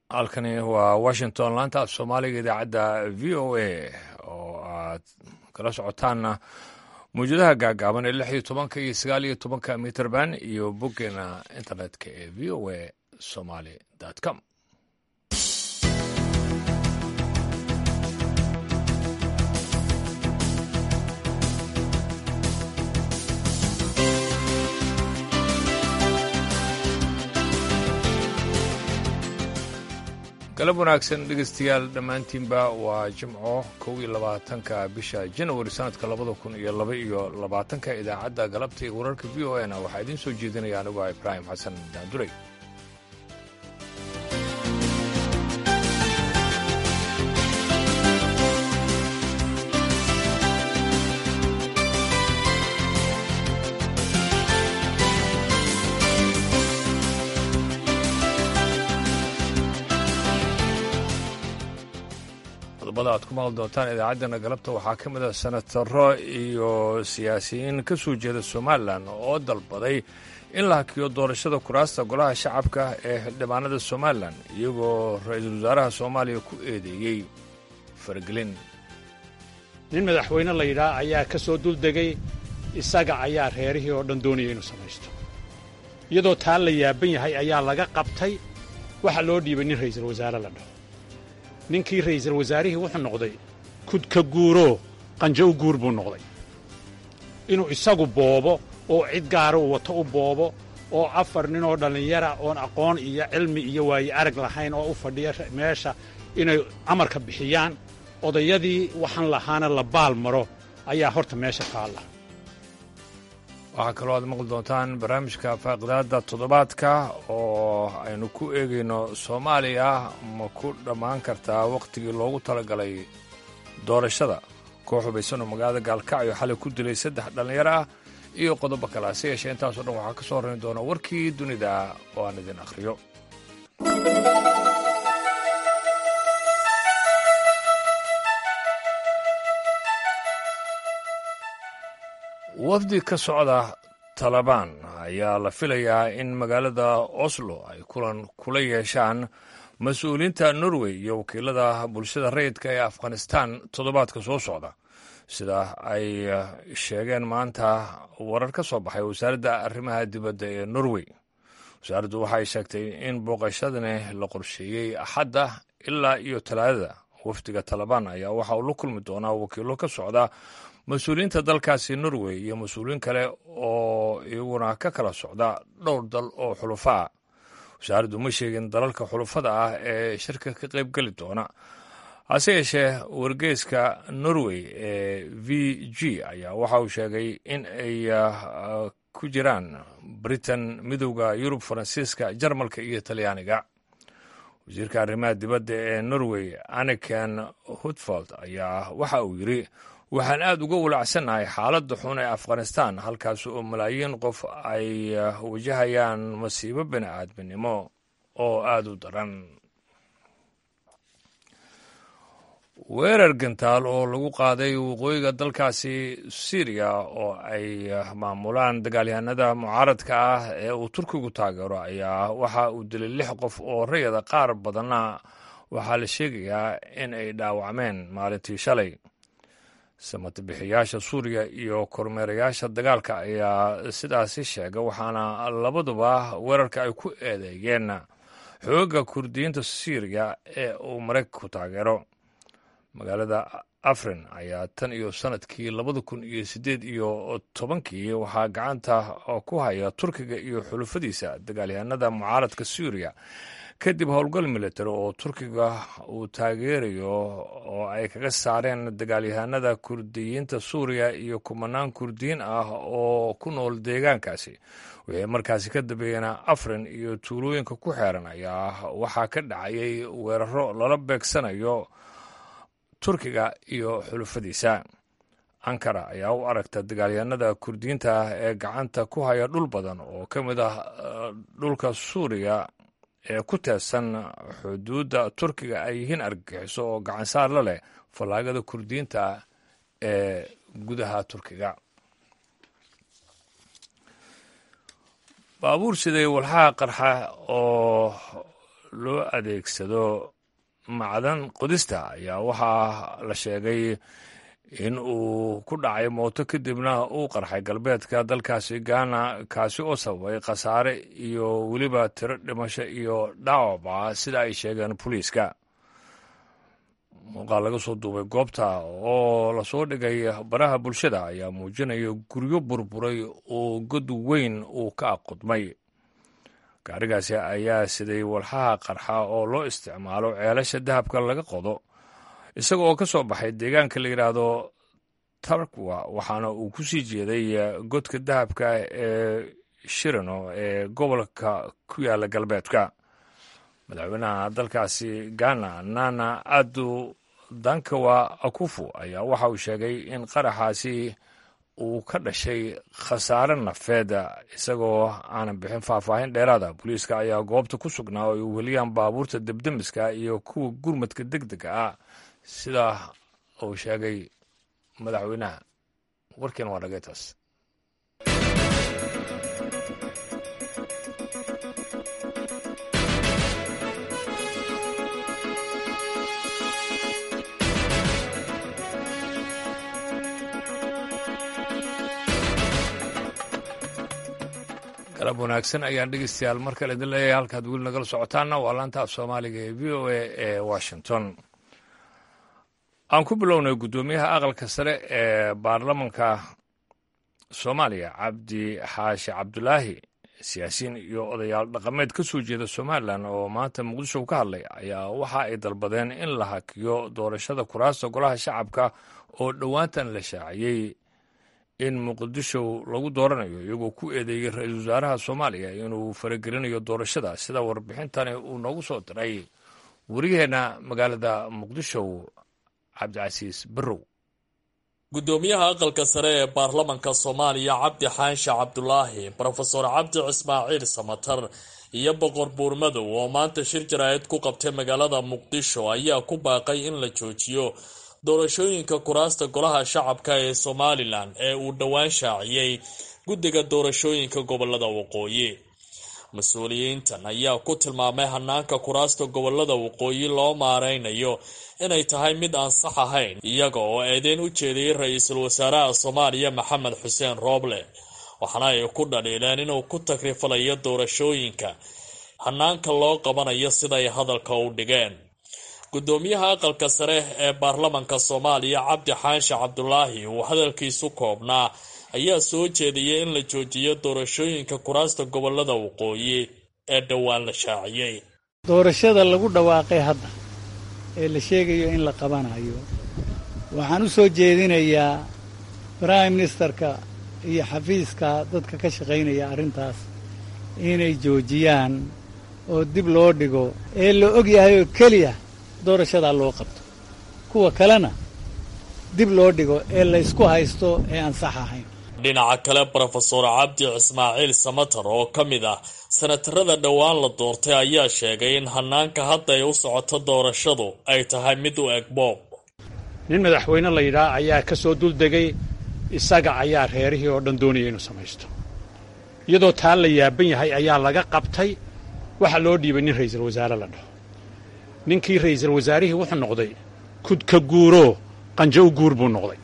halkani waa washington laanta af soomaaliga idaacadda v o a oo aad kala socotaanna mawjadaha gaagaaban ee lix iyo tobanka iyo sagaal iyo tobanka mitrband iyo boggeena internetka ee v o a somaly com galab wanaagsan dhegeystayaal dhammaantiinba waa jimco kow iyo labaatanka bisha janawari sanadka labada kun iyo laba iyo labaatanka idaacadda galabta iyo wararka v o n waxaa idiin soo jeedinaya anigu ah ibraahim xasan daanduray qodobada aad ku maqli doontaan idaacaddana galabta waxaa ka mid a senataro iyo siyaasiyiin ka soo jeeda somalilan oo dalbaday in la hakiyo doorashada kuraasta golaha shacabka ee xildhibaanada somalilan iyagoo ra-iisul wasaaraha soomaaliya ku eedeeyey faragelin nin madaxweyne la yidhaah ayaa ka soo duldegay isaga ayaa reerihii oo dhan doonaya inuu samaysto iyadoo taa la yaaban yahay ayaa laga qabtay waxaa loo dhiibay nin ra'iisul wasaare la dhaho ninkii ra'iisul wasaarihii wuxuu noqday kudka guuroo qanjo u guur buu noqday inuu isagu boobo oo cid gaara uu wato u boobo oo afar nin oo dhallinyara oon aqoon iyo cilmi iyo waaye arag lahayn oo u fadhiya meesha inay amarka bixiyaan odayadii waxaan lahaana la baal maro ayaa horta meesha taalla waxaa kaloo aad maqli doontaan barnaamijka faaqidaadda toddobaadka oo aynu ku eegayno soomaaliya ma ku dhammaan kartaa wakhtigii loogu talagalay doorashada koox hubaysan oo magaalada gaalkacyo xalay ku dilay saddex dhallinyaro ah iyo qodobo kale hase yeeshee intaasoo dhan waxaa ka soo horrayn doona warkii dunida oo aan idin akhriyo wafdi ka socda talabaan ayaa la filayaa in magaalada oslo ay kulan kula yeeshaan mas-uuliyiinta norway iyo wakiilada bulshada rayidka ee afghanistan toddobaadka soo socda sida ay sheegeen maanta warar ka soo baxay wasaaradda arrimaha dibadda ee norway wasaaraddu waxay sheegtay in booqashadani la qorsheeyey axadda ilaa iyo talaadada wafdiga talabaan ayaa waxa uu la kulmi doonaa wakiilo ka socda mas-uuliyiinta dalkaasi norway iyo mas-uuliyiin kale oo iyaguna ka kala socda dhowr dal oo xulufa ah wasaaraddu ma sheegin dalalka xulufada ah ee shirka ka qayb geli doona hase yeeshee wargeyska norway ee v g ayaa waxa uu sheegay in ay ku jiraan britain midowda yurub faransiiska jarmalka iyo talyaaniga wasiirka arrimaha dibadda ee norway aniken hutfald ayaa waxa uu yidri waxaan aad uga walacsannahay xaaladda xun ee afghanistan halkaas oo malaayiin qof ay wajahayaan masiibo bini aadminimo oo aad u daran weerar gantaal oo lagu qaaday waqooyiga dalkaasi syriya oo ay maamulaan dagaalyahanada mucaaradka ah ee uu turkigu taageero ayaa waxa uu dilay lix qof oo rayada qaar badanna waxaa la sheegayaa in ay dhaawacmeen maalintii shalay samatabixiyaasha suuriya iyo kormeerayaasha dagaalka ayaa sidaasi sheega waxaana labaduba weerarka ay ku eedeeyeen xoogga kurdiyiinta syriya ee uu maraykanku taageero magaalada afrin ayaa tan iyo sanadkii labada kun iyo siddeed iyo tobankii waxaa gacanta ku haya turkiga iyo xulufadiisa dagaalyahanada mucaaradka suuriya kadib howlgal military oo turkiga uu taageerayo oo ay kaga saareen dagaalyahanada kurdiyiinta suuriya iyo kumanaan kurdiyiin ah oo ku nool deegaankaasi wixii markaasi ka dambeeyena afrin iyo tuulooyinka ku xeeran ayaa waxaa ka dhacayay weeraro lala beegsanayo turkiga iyo xulufadiisa ankara ayaa u aragta dagaalyahanada kurdiyiinta ah ee gacanta ku haya dhul badan oo ka mid ah dhulka suuriya ee ku teedsan xuduudda turkiga ay yihiin argagixiso oo gacansaar la leh fallaagada kurdiyiinta ee gudaha turkiga baabuur siday walxaha qarxa oo loo adeegsado macdan qodista ayaa waxaa la sheegay in uu ku dhacay mooto kadibna uu qarxay galbeedka dalkaasi gaana kaasi oo sababay khasaare iyo weliba tiro dhimasho iyo dhaawaba sida ay sheegeen booliiska muuqaal laga soo duubay goobta oo lasoo dhigay baraha bulshada ayaa muujinaya guryo burburay oo god weyn uu ka aqudmay gaarigaasi ayaa siday walxaha qarxa oo loo isticmaalo ceelasha dahabka laga qodo isaga oo ka soo baxay deegaanka la yidhaahdo tarkwa waxaana uu ku sii jeeday godka dahabka ee shirano ee gobolka ku yaala galbeedka madaxweynaha dalkaasi ghana nana adu dankawa akufu ayaa waxa uu sheegay in qaraxaasi uu ka dhashay khasaare nafeed isagoo aanan bixin faahfaahin dheeraada booliiska ayaa goobta ku sugnaa oo ay weliyaan baabuurta debdemiska iyo kuwa gurmadka deg dega ah sida uu sheegay madaxweynaha warkiina waa dhageytaas galab wanaagsan ayaan dhegeystayaal mar kale idin leeyahay halkaad weli nagala socotaanna waa laanta af soomaaliga ee v o a ee washington aan ku bilownay guddoomiyaha aqalka sare ee baarlamanka soomaaliya cabdi xaashi cabdulaahi siyaasiyiin iyo odayaal dhaqameed ka soo jeeda somalilan oo maanta muqdisho ka hadlay ayaa waxa ay dalbadeen in la hakiyo doorashada kuraasta golaha shacabka oo dhowaantan la shaaciyey in muqdisho lagu dooranayo iyagoo ku eedeeyey ra-iisul wasaaraha soomaaliya inuu faragelinayo doorashada sida warbixintani uu noogu soo diray wariyaheenna magaalada muqdisho cabdicasiis barrow guddoomiyaha aqalka sare ee baarlamanka soomaaliya cabdi xaanshe cabdulaahi brofeor cabdi cismaaciil samatar iyo boqor buurmadow oo maanta shir jaraa'id ku qabtay magaalada muqdisho ayaa ku baaqay in la joojiyo doorashooyinka kuraasta golaha shacabka ee somalilan ee uu dhowaan shaaciyey guddiga doorashooyinka gobolada waqooyi mas-uuliyiintan ayaa ku tilmaamay hanaanka kuraasta gobolada waqooyi loo maareynayo inay tahay mid aan sax ahayn iyaga oo eedeyn u jeediyey ra-iisul wasaaraha soomaaliya maxamed xuseen rooble waxaana ay ku dhaliileen inuu ku takrifalayo doorashooyinka hanaanka loo qabanayo siday hadalka u dhigeen guddoomiyaha aqalka sare ee baarlamanka soomaaliya cabdi xaanshe cabdulaahi uu hadalkiisu koobnaa ayaa soo jeediyey in la joojiyo doorashooyinka kuraasta gobolada waqooyi ee dhowaan la shaaciyey doorashada lagu dhawaaqay hadda ee la sheegayo in la qabanayo waxaan u soo jeedinayaa prime ministerka iyo xafiiska dadka ka shaqaynaya arrintaas inay joojiyaan oo dib loo dhigo ee la og yahay oo keliya doorashadaa loo qabto kuwa kalena dib loo dhigo ee laysku haysto ee aan sax ahayn dhinaca kale brofeor cabdi cismaaciil samatar oo ka mid ah sanatarada dhowaan la doortay ayaa sheegay in hanaanka hadda ay u socoto doorashadu ay tahay mid u eg boob nin madaxweyne la yidhaah ayaa ka soo duldegay isaga ayaa reerihii oo dhan doonaya inuu samaysto iyadoo taa la yaaban yahay ayaa laga qabtay waxaa loo dhiibay nin ra'iisul wasaare la dhaho ninkii ra'iisul wasaarihii wuxuu noqday kudka guuroo qanjo u guur buu noqday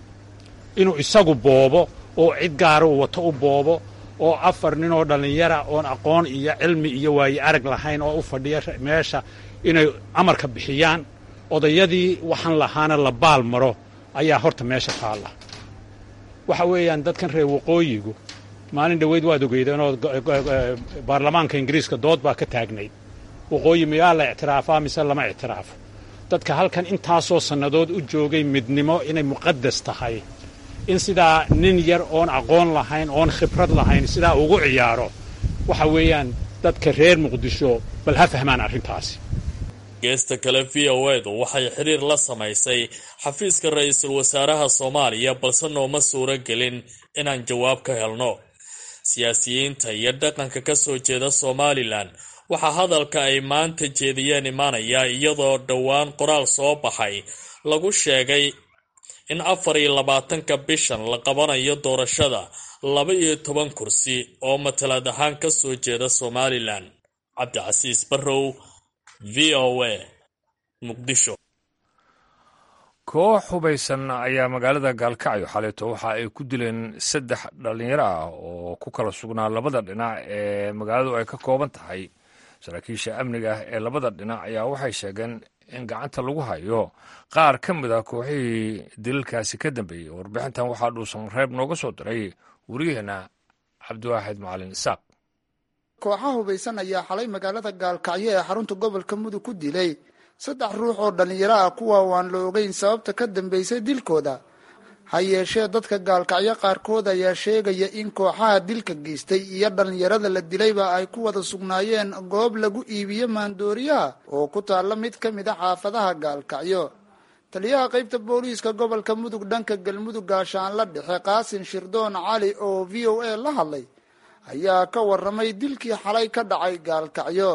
inuu isagu boobo oo cid gaara uu wato u boobo oo afar nin oo dhallinyara oon aqoon iyo cilmi iyo waaye arag lahayn oo u fadhiya meesha inay amarka bixiyaan odayadii waxaan lahaana la baal maro ayaa horta meesha taalla waxa weeyaan dadkan reer waqooyigu maalin dhoweyd waad ogeydeen oo baarlamaanka ingiriiska dood baa ka taagnayd waqooyi miyaa la ictiraafaa mise lama ictiraafo dadka halkan intaasoo sannadood u joogay midnimo inay muqadas tahay in sidaa nin yar oon aqoon lahayn oon khibrad lahayn sidaa ugu ciyaaro waxa weeyaan dadka reer muqdisho bal ha fahmaan arrintaasi geesta kale v o edu waxay xiriir la samaysay xafiiska ra-iisul wasaaraha soomaaliya balse nooma suuro gelin inaan jawaab ka helno siyaasiyiinta iyo dhaqanka ka soo jeeda somalilan waxaa hadalka ay maanta jeediyeen imaanaya iyadoo dhowaan qoraal soo baxay lagu sheegay in afar iyo labaatanka bishan la qabanayo doorashada laba iyo toban kursi oo matalaad ahaan ka soo jeeda somalilan cabdicasiis barrow v o a muqdisho koox hubaysan ayaa magaalada gaalkacyo xaleeto waxa ay ku dileen saddex dhallinyaro ah oo ku kala sugnaa labada dhinac ee magaaladu ay ka kooban tahay saraakiisha amniga ee labada dhinac ayaa waxay sheegeen in gacanta lagu hayo qaar ka mid a kooxihii dilalkaasi ka dambeeyey warbixintan waxaa dhuusan reeb nooga soo diray wariyaheenna cabdiwaaxid macalin isaaq kooxa hubaysan ayaa xalay magaalada gaalkacyo ee xarunta gobolka mudug ku dilay saddex ruux oo dhallinyaro ah kuwa waan la ogeyn sababta ka dambeysay dilkooda ha yeeshee dadka gaalkacyo qaarkood ayaa sheegaya in kooxaha dilka geystay iyo dhallinyarada la dilayba ay ku wada sugnaayeen goob lagu iibiyo maandooriyaha oo ku taalla mid ka mid a xaafadaha gaalkacyo taliyaha qaybta booliiska gobolka mudug dhanka galmudug gaashaanla dhexe qaasin shirdoon cali oo v o a la hadlay ayaa ka waramay dilkii xalay ka dhacay gaalkacyo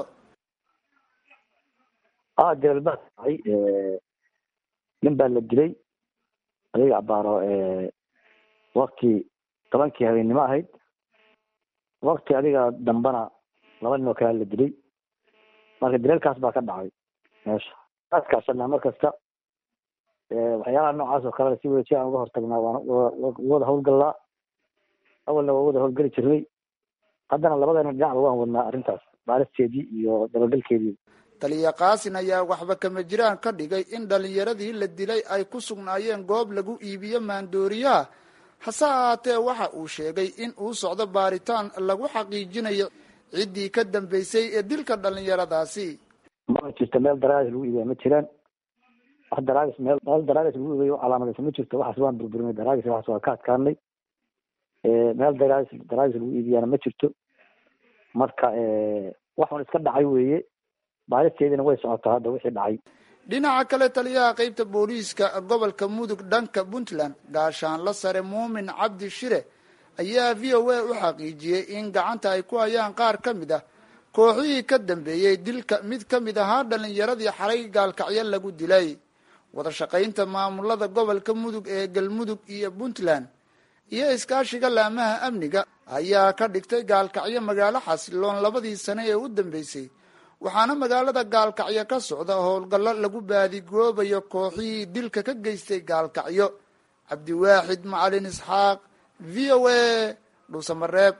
a dilal baa dhacay nin baa la dilay adiga abaaro wakti tobankii habeennimo ahayd wakti adiga dambana laba nin oo kale la dilay marka dilalkaas baa ka dhacay meesha askaashanaa mar kasta waxyaalaha noocaas oo kalena si wada si aan uga hortagnaa waan wada hawlgallaa awalna waa wada hawlgeli jirnay haddana labadana dhinacba waan wadnaa arrintaas baaristeedii iyo dabagalkeedii taliya kaasin ayaa waxba kama jiraan ka dhigay in dhallinyaradii la dilay ay ku sugnaayeen goob lagu iibiyo maandooriyaha hase ahaatee waxa uu sheegay in uu socdo baaritaan lagu xaqiijinayo ciddii ka dambeysay ee dilka dhallinyaradaasi ma jirto meel daraadis lagu iibiya ma jiraan wax daraadis meel meel daraadis lagu iibiyo calaamadaysa ma jirto waxaas waan burburinay daraadis waxaas waa ka adkaanay meel daraadis daraadis lagu iibiyana ma jirto marka waxun iska dhacay weeye baaristeediina way socotaa hadda wixii dhacay dhinaca kale taliyaha qaybta booliiska gobolka mudug dhanka puntland gaashaanla sare muumin cabdi shire ayaa v o a u xaqiijiyey in gacanta ay ku hayaan qaar ka mid ah kooxihii ka dambeeyey dilka mid ka mid ahaa dhallinyaradii xalay gaalkacyo lagu dilay wada shaqaynta maamulada gobolka mudug ee galmudug iyo puntland iyo iskaashiga laamaha amniga ayaa ka dhigtay gaalkacyo magaalo xasiloon labadii sane ee u dambeysay waxaana magaalada gaalkacyo ka socda howlgallo lagu baadigoobayo kooxihii dilka ka geystay gaalkacyo cabdiwaaxid macalin isxaaq v o a dhuusamareeb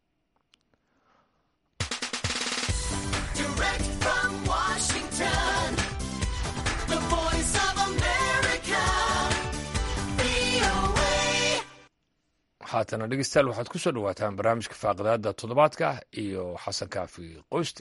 haatana dhegeystayaal waxaad ku soo dhawaataan barnaamijka faaqidaada toddobaadka iyo xasan kaafi qoyste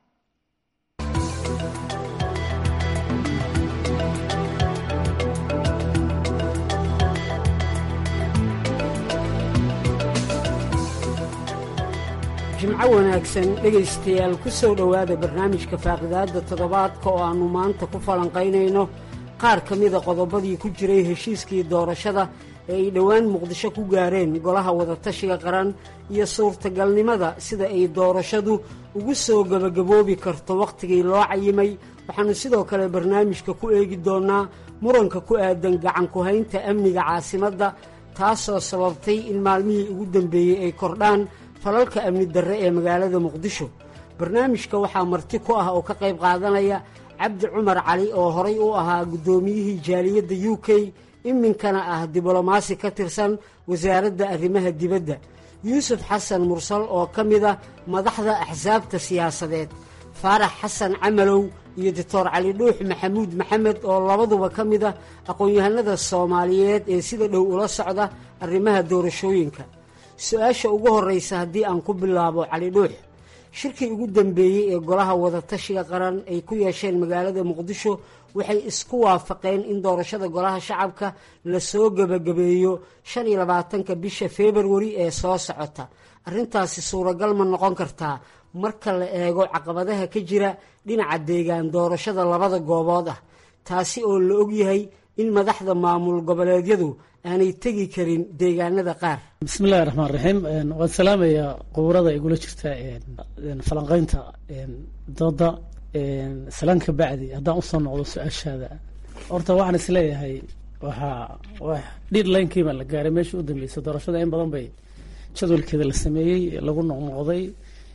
jimco wanaagsan dhegaystayaal ku soo dhowaada barnaamijka faaqidaadda toddobaadka oo aannu maanta ku falanqaynayno qaar ka mida qodobadii ku jiray heshiiskii doorashada ee ay dhowaan muqdisho ku gaareen golaha wadatashiga qaran iyo suurtagalnimada sida ay doorashadu ugu soo gebagaboobi karto wakhtigii loo cayimay waxaannu sidoo kale barnaamijka ku eegi doonnaa muranka ku aadan gacanku-haynta amniga caasimadda taasoo sababtay in maalmihii ugu dambeeyey ay kordhaan falalka amni darre ee magaalada muqdisho barnaamijka waxaa marti ku ah oo ka qayb qaadanaya cabdi cumar cali oo horay u ahaa guddoomiyihii jaaliyadda u k iminkana ah diblomaasi ka tirsan wasaaradda arrimaha dibadda yuusuf xasan mursal oo ka mid a madaxda axsaabta siyaasadeed faarax xasan camalow iyo doctor cali dhuux maxamuud maxamed oo labaduba ka mid ah aqoon-yahanada soomaaliyeed ee sida dhow ula socda arrimaha doorashooyinka su-aasha ugu horraysa haddii aan ku bilaabo cali dhuux shirkii ugu dambeeyey ee golaha wadatashiga qaran ay ku yeesheen magaalada muqdisho waxay isku waafaqeen in doorashada golaha shacabka lasoo gebagabeeyo shan iyo labaatanka bisha februari ee soo socota arrintaasi suuragal ma noqon kartaa marka la eego caqabadaha ka jira dhinaca deegaan doorashada labada goobood ah taasi oo la ogyahay in madaxda maamul goboleedyadu aanay tegi karin deegaanada qaar bismillahi raxmaan raxiim waan salaamayaa quburada igula jirta falanqeynta dooda salaan ka bacdi haddaan usoo noqdo su-aashaada horta waxaan isleeyahay waxaa dhiidlaynkiiba la gaaray meeshii u dambeysay doorashada in badan bay jadwalkeeda la sameeyey lagu noqnoqday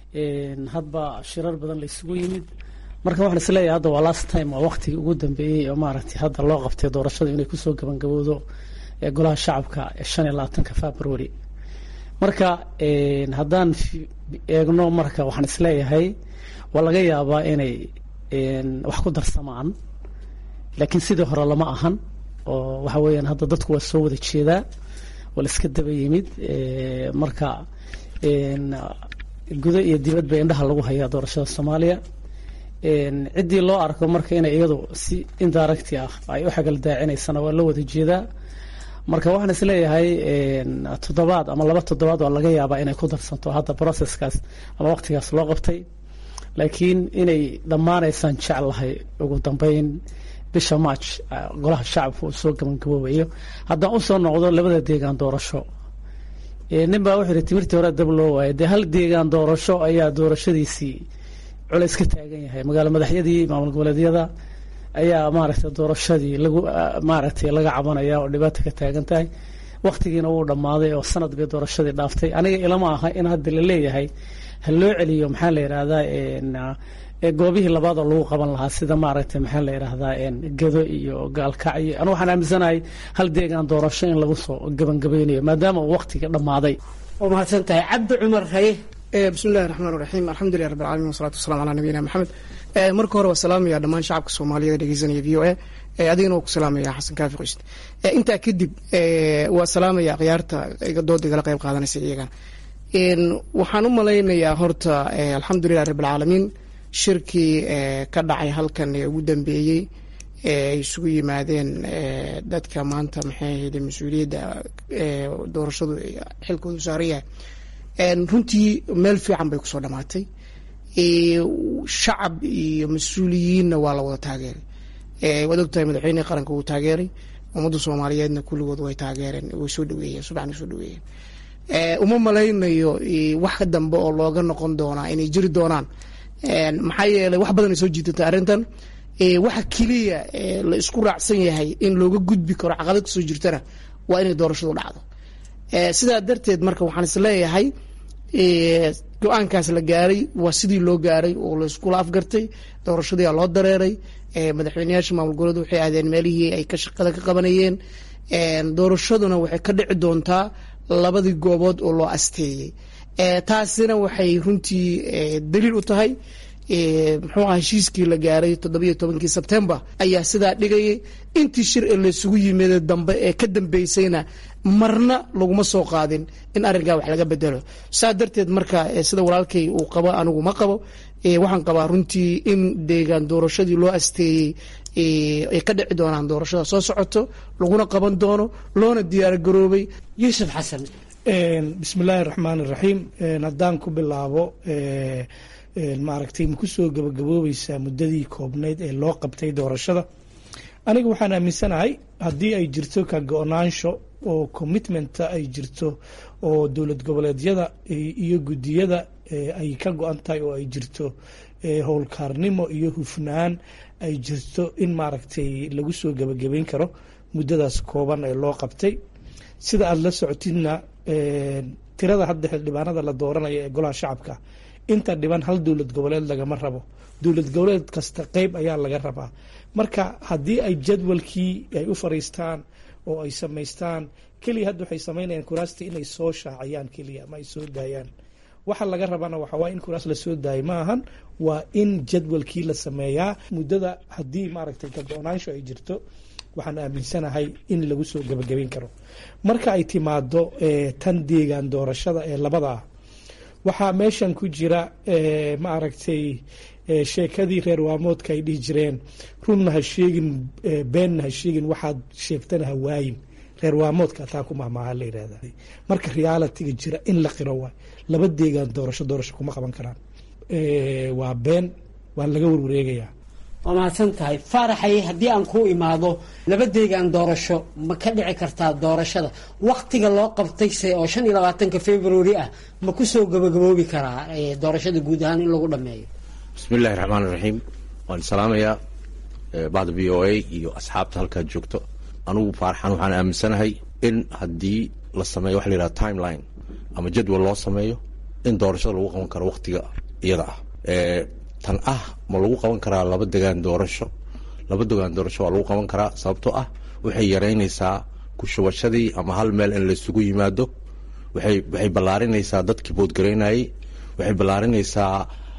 hadba shirar badan la isugu yimid marka waxaan isleeyahay hadda waa last time waa waqtigii ugu dambeeyey oo maaragtay hadda loo qabtay doorashadu inay kusoo gabangabowdo golaha shacabka shan iyo labaatanka february marka haddaan eegno marka waxaan isleeyahay waa laga yaabaa inay wax ku darsamaan laakiin sidii hore lama ahan oo waxa weeyaan hadda dadku waa soo wada jeedaa waa la iska daba yimid marka gudo iyo dibadba indhaha lagu hayaa doorashada soomaaliya ciddii loo arko marka inay iyadu si indiracti ah ay u xagal daacinaysana waa loo wada jeedaa marka waxaan isleeyahay toddobaad ama laba toddobaad waa laga yaabaa inay ku darsanto hadda processkaas ama waqtigaas loo qabtay laakiin inay dhammaanaysaan jeclahay ugu dambeyn bisha march golaha shacabka uu soo gabangaboobayo haddaan usoo noqdo labada deegaan doorasho nin baa wuxuu yihi timirtii hore dab loo waayay dee hal deegaan doorasho ayaa doorashadiisii culays ka taagan yahay magaalo madaxyadii maamul goboleedyada ayaa maaragtay doorashadii lagu maaragtay laga cabanaya oo dhibaata ka taagan tahay waktigiina wuu dhammaaday oo sanad bay doorashadii dhaaftay aniga ilama aha in hadda la leeyahay ha loo celiyo maxaa la yidhaahdaa goobihii labaad oo lagu qaban lahaa sida maaragtay maxaa la yidhaahdaa gado iyo gaalkac iyo anu waxaan aaminsanahay hal deegaan doorasho in lagu soo gabangabeynayo maadaama uu waktiga dhammaaday waa mahadsan tahay cabdi cumar haye bismi illahi raxmaan raxiim alxamdulilah rabbi alcalamin wasalatu wasalamu calaa nabiyina maxamed marka hore waa salaamaya dhammaan shacabka soomaaliyeed dhegeysanaya v o a adigana waa ku salaamaya xasan kaafi qoyst intaa kadib waa salaamaya khiyaarta dooda igala qeyb qaadanaysa iyagana waxaan u malaynayaa horta alxamdulilah rabbi alcaalamiin shirkii ka dhacay halkan ee ugu dambeeyey ay isugu yimaadeen dadka maanta maxay ahayde mas-uuliyadda doorashadu xilkoodu saaran yahay runtii meel fiican bay kusoo dhamaatay shacab iyo mas-uuliyiinna waa la wada taageeray waad ogtahay madaxweynihii qaranka wuu taageeray ummadda soomaaliyeedna kulligood way taageereen way soo dhaweeyeen subaxna soo dhaweeyeen uma malaynayo wax ka dambe oo looga noqon doonaa inay jiri doonaan maxaa yeelay wax badan ay soo jiidatay arrintan waxa keliya la isku raacsan yahay in looga gudbi karo caqabad kasoo jirtana waa inay doorashadu dhacdo sidaa darteed marka waxaan is leeyahay go-aankaas la gaaray waa sidii loo gaaray oo la iskula afgartay doorashadiia loo dareeray madaxweyneyaasha maamul goboleed waxay aadeen meelihii ay ka shaqada ka qabanayeen doorashaduna waxay ka dhici doontaa labadii goobood oo loo asteeyey taasina waxay runtii daliil u tahay muxuu aha heshiiskii la gaaray toddobiyo tobankii sebtembar ayaa sidaa dhigayay intii shir ee laysugu yimid dambe ee ka dambeysayna marna laguma soo qaadin in arrinkaa wax laga bedelo saa darteed marka sida walaalkay uu qabo anigu ma qabo waxaan qabaa runtii in deegaan doorashadii loo asteeyey ay ka dhici doonaan doorashada soo socoto laguna qaban doono loona diyaargaroobay yuusuf xasan bismi illaahi raxmaan iraxiim haddaan ku bilaabo maaragtay ma kusoo gabagaboobeysaa muddadii koobnayd ee loo qabtay doorashada aniga waxaan aaminsanahay haddii ay jirto ka go-naansho oo commitmenta ay jirto oo dowlad goboleedyada iyo guddiyada ay ka go-an tahay oo ay jirto howlkaarnimo iyo hufnaan ay jirto in maaragtay lagu soo gabagabeyn karo muddadaas kooban ee loo qabtay sida aada la socotidna tirada hadda xildhibaanada la dooranaya ee golaha shacabka inta dhiban hal dowlad goboleed lagama rabo dowlad goboleed kasta qeyb ayaa laga rabaa marka haddii ay jadwalkii ay u fariistaan oo ay samaystaan keliya hadda waxay samaynayaan kuraastii inay soo shaaciyaan keliya ama ay soo daayaan waxa laga rabana waxa waa in kuraas lasoo daayay ma ahan waa in jadwalkii la sameeyaa muddada haddii maaragtay ka go-naansho ay jirto waxaan aaminsanahay in lagu soo gabagabeyn karo marka ay timaado tan deegaan doorashada ee labada ah waxaa meeshan ku jira ma aragtay sheekadii reer waamoodka ay dhihi jireen runna ha sheegin beenna ha sheegin waxaad sheegtana ha waayin reer waamoodka taa ku mahmaaha la yidhahda marka realitiga jira in la qiro waay laba deegaan doorasho doorasho kuma qaban karaan waa been waa laga warwareegayaa waa mahadsan tahay faaraxay haddii aan ku imaado laba deegaan doorasho ma ka dhici kartaa doorashada waktiga loo qabtayse oo shan iyo labaatanka february ah ma kusoo gabagaboobi karaa doorashada guud ahaan in lagu dhameeyo bismi illahi raxmaan iraxiim waan salaamayaa bacda v o a iyo asxaabta halkaa joogto anugu faarxan waxaan aaminsanahay in haddii la sameeyo waxa la yidhaha timeline ama jadwal loo sameeyo in doorashada lagu qaban karo waktiga iyada ah tan ah ma lagu qaban karaa laba degaan doorasho laba degaan doorasho waa lagu qaban karaa sababtoo ah waxay yaraynaysaa kushubashadii ama hal meel in laisugu yimaado waxay waxay ballaarinaysaa dadkii boodgaraynayey waxay ballaarinaysaa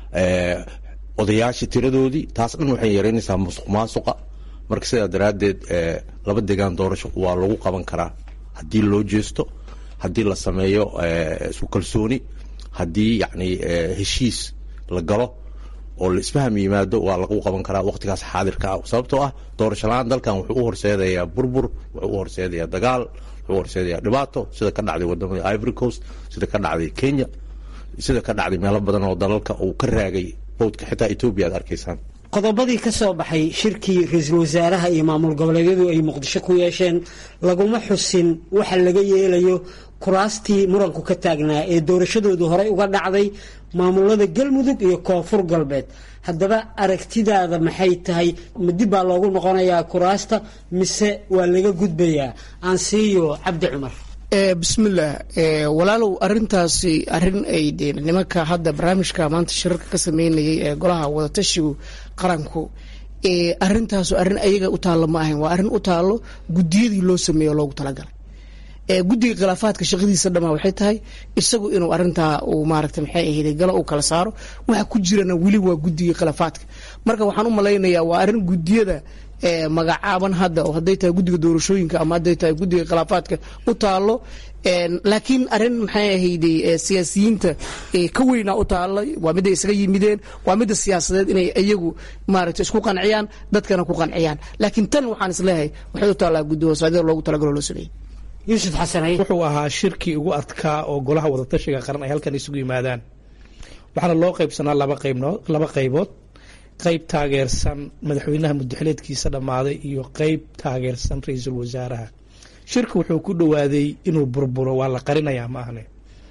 odayaashii tiradoodii taas dhan waxay yaraynaysaa musuq maasuqa marka sidaa daraaddeed laba degaan doorasho waa lagu qaban karaa haddii loo jeesto haddii la sameeyo isku kalsooni haddii yacni heshiis la galo oo la isfaham yimaado waa lagu qaban karaa waqtigaas xaadirka ah sababtoo ah doorasho la-aan dalkan wuxuu u horseedayaa burbur wuxuu u horseedayaa dagaal wuxuu u horseedayaa dhibaato sida ka dhacday wadamada ivory coast sida ka dhacday kenya sida ka dhacday meelo badan oo dalalka uu ka raagay bowdka xitaa etoobiya aad arkaysaan qodobadii ka soo baxay shirkii ra-iisul wasaaraha iyo maamul goboleedyadu ay muqdisho ku yeesheen laguma xusin waxa laga yeelayo kuraastii muranku ka taagnaa ee doorashadoodu horey uga dhacday maamulada galmudug iyo koonfur galbeed haddaba aragtidaada maxay tahay ma dib baa loogu noqonayaa kuraasta mise waa laga gudbayaa aansiiyo cabdi cumar bismillaah walaalow arintaasi arin ay de nimanka hadda barnaamijka maanta shirarka ka sameynayay ee golaha wadatashigu qaranku arintaasu arrin ayaga u taallo ma ahayn waa arrin u taallo gudiyadii loo sameeyo loogu talagalay guddiga khilaafaadka shaqadiisa dhamaa waxay tahay isagu inuu arintaa uu maaragta maxay ahayd galo uu kala saaro waxa ku jirana weli waa guddiga khilaafaadka marka waxaan u malaynayaa waa arrin gudiyada magacaaban hadda oo hadday tahay guddiga doorashooyinka ama hadday tahay guddiga khilaafaadka u taalo laakiin arrin maxay ahayday siyaasiyiinta ka weynaa u taala waa midday isaga yimideen waa midda siyaasadeed inay iyagu maaragta isku qanciyaan dadkana ku qanciyaan laakiin tan waxaan isleeyahay waxay u taallaa guddi hoosaadida loogu talagalo loo sameeyey yuusuf xasanay wuxuu ahaa shirkii ugu adkaa oo golaha wadatashiga qaran ay halkan isugu yimaadaan waxaana loo qaybsanaa laba qaybnood laba qaybood qayb taageersan madaxweynaha mudaxileedkiisa dhammaaday iyo qayb taageersan ra-iisul wasaaraha shirka wuxuu ku dhowaaday inuu burburo waa la qarinayaa ma ahne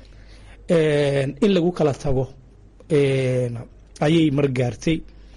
in lagu kala tago ayay margaartay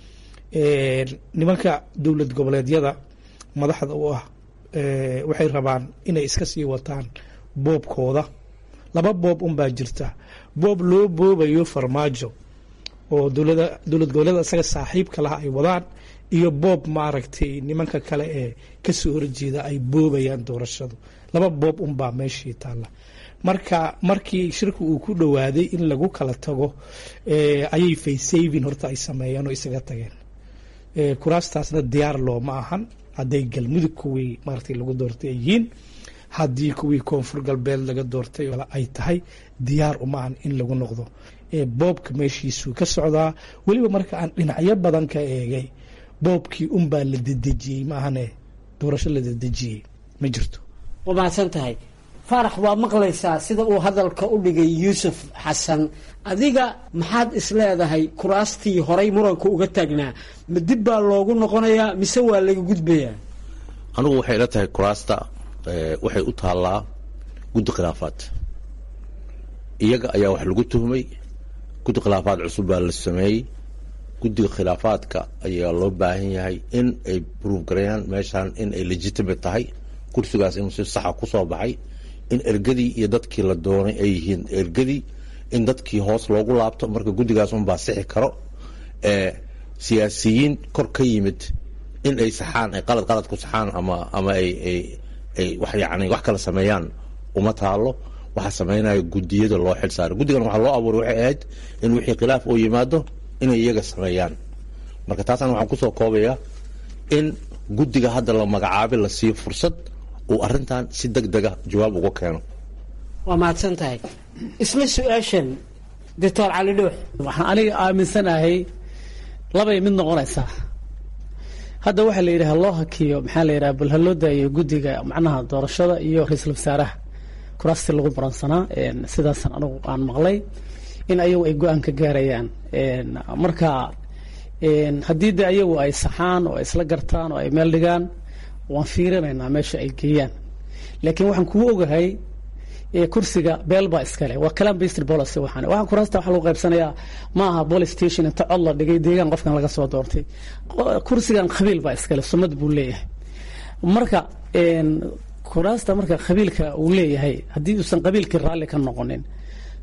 nimanka dowlad goboleedyada madaxda u ah waxay rabaan inay iska sii wataan boobkooda laba boob unbaa jirta boob loo boobayo farmaajo oo dowlada dowlad goboleeda isaga saaxiibka laha ay wadaan iyo boob maaragtay nimanka kale ee kasoo horjeeda ay boobayaan doorashadu laba boob unbaa meeshii taalla marka markii shirku uu ku dhowaaday in lagu kala tago ayay faysavin horta ay sameeyeen oo isaga tageen kuraastaasna diyaar looma ahan hadday galmudug kuwii maaragtay lagu doortay ay yihiin haddii kuwii koonfur galbeed laga doortay ay tahay diyaar uma ahan in lagu noqdo boobka meeshiisuu ka socdaa weliba marka aan dhinacyo badan ka eegay boobkii unbaa la dedejiyey maahane doorasho la dedejiyey ma jirto waa mahadsan tahay faarax waa maqlaysaa sida uu hadalka u dhigay yuusuf xasan adiga maxaad isleedahay kuraastii horay muranka uga taagnaa ma dib baa loogu noqonayaa mise waa laga gudbayaa anigu waxay ila tahay kuraasta waxay u taallaa guddi khilaafaad iyaga ayaa wax lagu tuhmay guddi khilaafaad cusub baa la sameeyey guddiga khilaafaadka ayaa loo baahan yahay in ay bruuf gareeyaan meeshaan in ay legitimate tahay kursigaas inuu si saxa ku soo baxay in ergadii iyo dadkii la doonay ay yihiin ergadii in dadkii hoos loogu laabto marka guddigaas unbaa sixi karo siyaasiyiin kor ka yimid in ay saxaan ay qalad qalad ku saxaan ama ama ay ay ay wax yacni wax kala sameeyaan uma taalo waxaa sameynaya guddiyada loo xil saaray guddigan waxaa loo abuuray waxay ahayd in wixii khilaaf oo yimaado inay iyaga sameeyaan marka taasna waxaan kusoo koobayaa in guddiga hadda la magacaabay la siiyo fursad uu arrintan si deg dega jawaab uga keeno waa mahadsan tahay isla su-aashan doctor cali dhuux waxaan aniga aaminsanahay labay mid noqonaysaa hadda waxaa la yidhaha loo hakiyo maxaa la yidhaha bal ha loo daayo guddiga macnaha doorashada iyo ra-iisul wasaaraha kuraastii lagu baransanaa sidaasan anigu aan maqlay in ayagu ay go-aan ka gaarayaan marka haddii de ayagu ay saxaan oo ay isla gartaan oo ay meel dhigaan waan fiirinaynaa meesha ay geeyaan laakiin waxaan kuu ogahay kursiga beel baa iskale waa calam based policy waxaan waxaan kuraasta waxa lagu qaybsanayaa ma aha police station inta cod la dhigay deegaan qofkan laga soo doortay kursigan qabiil baa iskale sumad buu leeyahay marka kuraasta marka qabiilka uu leeyahay haddii uusan qabiilkii raalli ka noqonin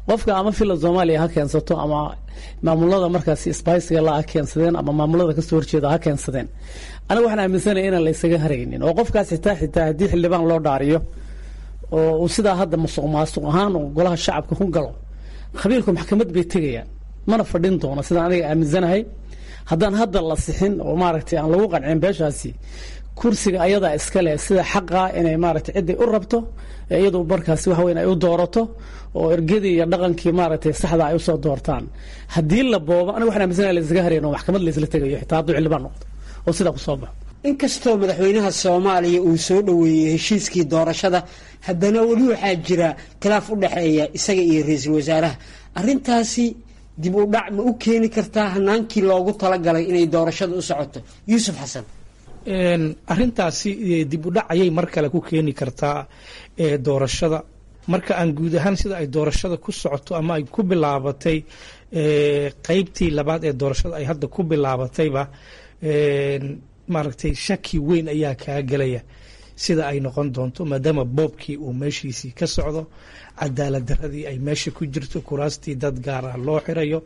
qofka ama fila soomaaliya ha keensato ama maamulada markaasi sbiciga la ha keensadeen ama maamulada kasoo horjeeda ha keensadeen aniga waxaan aaminsanaya inaan la ysaga haraynin oo qofkaas xitaa xitaa haddii xildhibaan loo dhaariyo oo uu sidaa hadda musuq maasuq ahaan oo golaha shacabka ku galo khabiirku maxkamad bay tegayaan mana fadhin doono sidaan aniga aaminsanahay haddaan hadda la sixin oo maaragtay aan lagu qancin beeshaasi kursiga ayadaa iska leh sida xaqa inay maaragtay ciday u rabto iyadu markaasi waxa weyn ay u doorato oo ergadii iyo dhaqankii maaragtay saxda ay usoo doortaan haddii la boobo aniga waxaan aaminsanahay la isaga harayn oo maxkamad la isla tegayo xitaa hadduu xildhibaan noqdo oo sidaa ku soo baxo inkastoo madaxweynaha soomaaliya uu soo dhoweeyey heshiiskii doorashada haddana weli waxaa jira khilaaf u dhexeeya isaga iyo ra-iisul wasaaraha arrintaasi dib u dhac ma u keeni kartaa hanaankii loogu talagalay inay doorashada u socoto yuusuf xasan arintaasi dib u dhac ayay mar kale ku keeni kartaa doorashada marka aan guud ahaan sida ay doorashada ku socoto ama ay ku bilaabatay qeybtii labaad ee doorashada ay hadda ku bilaabatayba maaragtay shaki weyn ayaa kaa gelaya sida ay noqon doonto maadaama boobkii uu meeshiisii ka socdo cadaalad daradii ay meesha ku jirto kuraastii dad gaar ah loo xirayo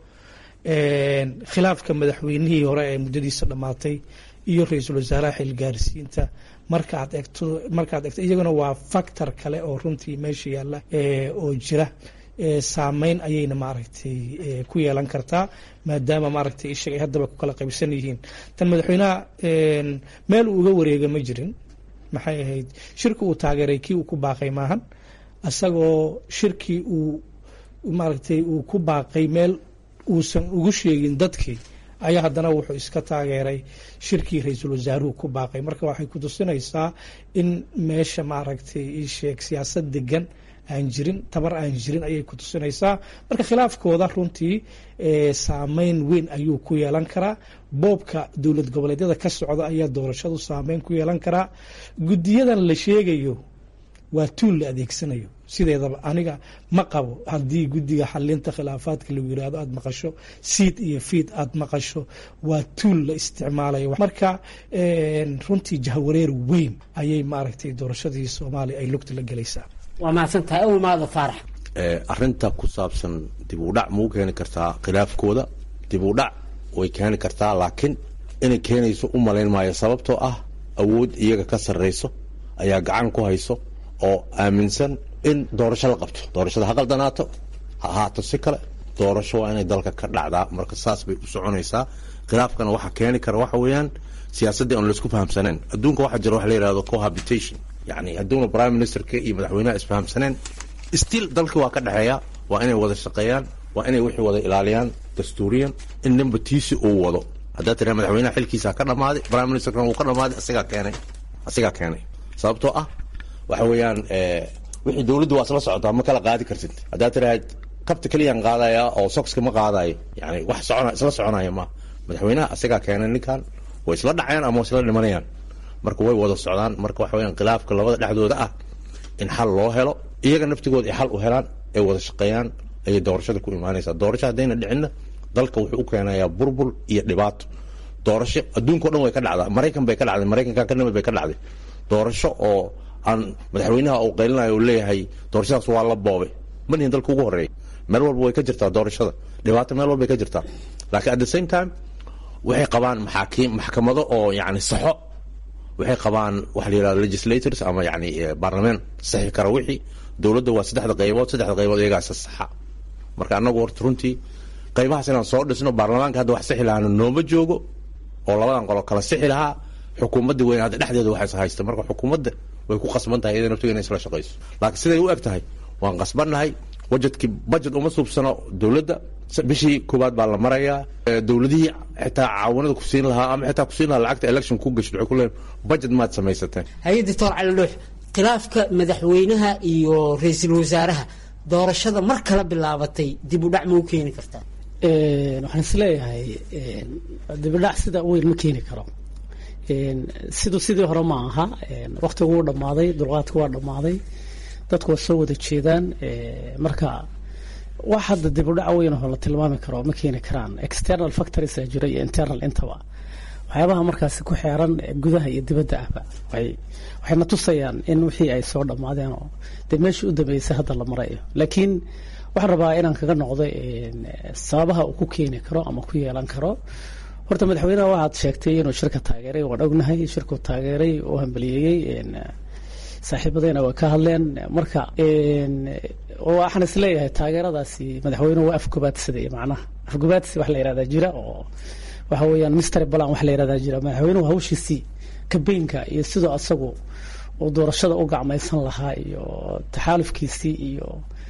khilaafka madaxweynihii hore ee muddadiisa dhammaatay iyo ra-iisul wasaaraha xilgaarsiinta markaad egto markaad egto iyaguna waa factor kale oo runtii meesha yaalla oo jira saameyn ayayna maaragtay ku yeelan kartaa maadaama maaragtay ishaga ay haddaba ku kala qaybsan yihiin tan madaxweynaha meel uu uga wareega ma jirin maxay ahayd shirki uu taageeray kii uu ku baaqay maahan isagoo shirkii uu maaragtay uu ku baaqay meel uusan ugu sheegin dadkii ayaa haddana wuxuu iska taageeray shirkii ra-iisul wasaaruhu ku baaqay marka waxay ku tusinaysaa in meesha maaragtay isheeg siyaasad degan aan jirin tabar aan jirin ayay ku tusinaysaa marka khilaafkooda runtii saameyn weyn ayuu ku yeelan karaa boobka dowlad goboleedyada ka socda ayaa doorashadu saameyn ku yeelan karaa guddiyadan la sheegayo waa tuul la adeegsanayo sideedaba aniga ma qabo haddii guddiga xalinta khilaafaadka lagu yirahdo aada maqasho siid iyo fiid aada maqasho waa tuul la isticmaalayo marka runtii jahwareer weyn ayay maaragtay doorashadii soomaaliya ay lugta la gelaysaa waa mahadsantahay awmaada faarax arinta ku saabsan dib u dhac mau keeni kartaa khilaafkooda dib u dhac way keeni kartaa laakiin inay keenayso u malayn maayo sababtoo ah awood iyaga ka sarrayso ayaa gacan ku hayso oo aaminsan in doorasho la qabto doorashada ha qaldanaato ha ahaato si kale doorasho waa inay dalka ka dhacdaa marka saas bay u soconaysaa khilaafkana waxa keeni kara waxa weeyaan siyaasaddii aan laisku fahamsaneen adduunka waxaa jira wax la yihahdo cohabitation yani hadduuna prime ministerka iyo madaxweynaha isfahamsaneen still dalkii waa ka dhexeeya waa inay wada shaqeeyaan waa inay wixii wada ilaaliyaan dastuuriyan in ninba tiisi uu wado haddaa tiraa madaxweynaha xilkiisa ka dhamaaday prime ministerkana wuu ka dhamaaday asigaa keenay asigaa keenay sababtoo ah waxa weeyaan wixii dowladdu waa isla socotaa ma kala qaadi kartid haddaa tirahayd kabta keliyaan qaadaya oo soxka ma qaadayo yani wax socona isla soconaya ma madaxweynaha asigaa keenay ninkan way isla dhacayaan ama way isla dhimanayaan marka way wada socdaan marka waxa weyaan khilaafka labada dhexdooda ah in xal loo helo iyaga naftigooda ay xal u helaan ay wada shaqeeyaan ayay doorashada ku imaanaysaa doorasho haddayna dhicinna dalka wuxuu u keenayaa burbur iyo dhibaato doorasho adduunka o dhan way ka dhacdaa maraykan bay ka dhacday maraykankan ka nimid bay ka dhacday doorasho oo aan madaxweynaha uu qaylinayo uu leeyahay doorashadaas waa la boobay manihin dalka ugu horeeya meel walba way ka jirtaa doorashada dhibaato meel walbay ka jirtaa laakiin at the same time waxay qabaan maxaakiim maxkamado oo yacni saxo waxay qabaan waxa la yihahdo legislators ama yani baarlamaan saxi kara wixii dowladda waa saddexda qaybood saddexda qaybood iyagaasa saxa marka annagu horta runtii qaybahaas inaan soo dhisno baarlamaanka hadda wax sixi lahaana nooma joogo oo labadan qolo kala sixi lahaa xukuumadda weyn hadda dhexdeeda waxays haysta marka xukuumadda way ku qasban tahay iyada naftiga inay isla shaqayso laakiin siday u eg tahay waan qasbannahay wajedkii budget uma suubsano dowladda bishii koowaad baa la marayaa dowladihii xitaa caawanada ku siin lahaa ama xitaa kusiin lahaa lacagta election ku gasho waxay ku leeyihin budget maad samaysateen haye doctor cali dhuux khilaafka madaxweynaha iyo ra-iisul wasaaraha doorashada mar kala bilaabatay dib u dhac ma u keeni kartaa waxaan isleeyahay dibidhac sida weyn ma keeni karo siduu sidii hore ma aha waktigu wuu dhammaaday dulqaadku waa dhammaaday dadku waa soo wada jeedaan marka wax hadda dib u dhac weyn oo la tilmaami karo ma keeni karaan external factories aa jira iyo internal intaba waxyaabaha markaasi ku xeeran gudaha iyo dibadda ahba waxay waxayna tusayaan in wixii ay soo dhammaadeen oo dee meeshii u dambeysay hadda la marayo laakiin waxaan rabaa inaan kaga noqdo sababaha uu ku keeni karo ama ku yeelan karo horta madaxweynaha waxaad sheegtay inuu shirka taageeray waan ognahay shirkuu taageeray oo hambaliyeeyey saaxiibadeyna way ka hadleen marka waxaan isleeyahay taageeradaasi madaxweynuhu waa afgobaadsaday macnaha afgobaadsi wax la yihahdaa jira oo waxa weeyaan mister balan wax la yihahdaa jira madaxweynuhu hawshiisii kabeynka iyo sidoo asagu uu doorashada u gacmaysan lahaa iyo taxaalufkiisii iyo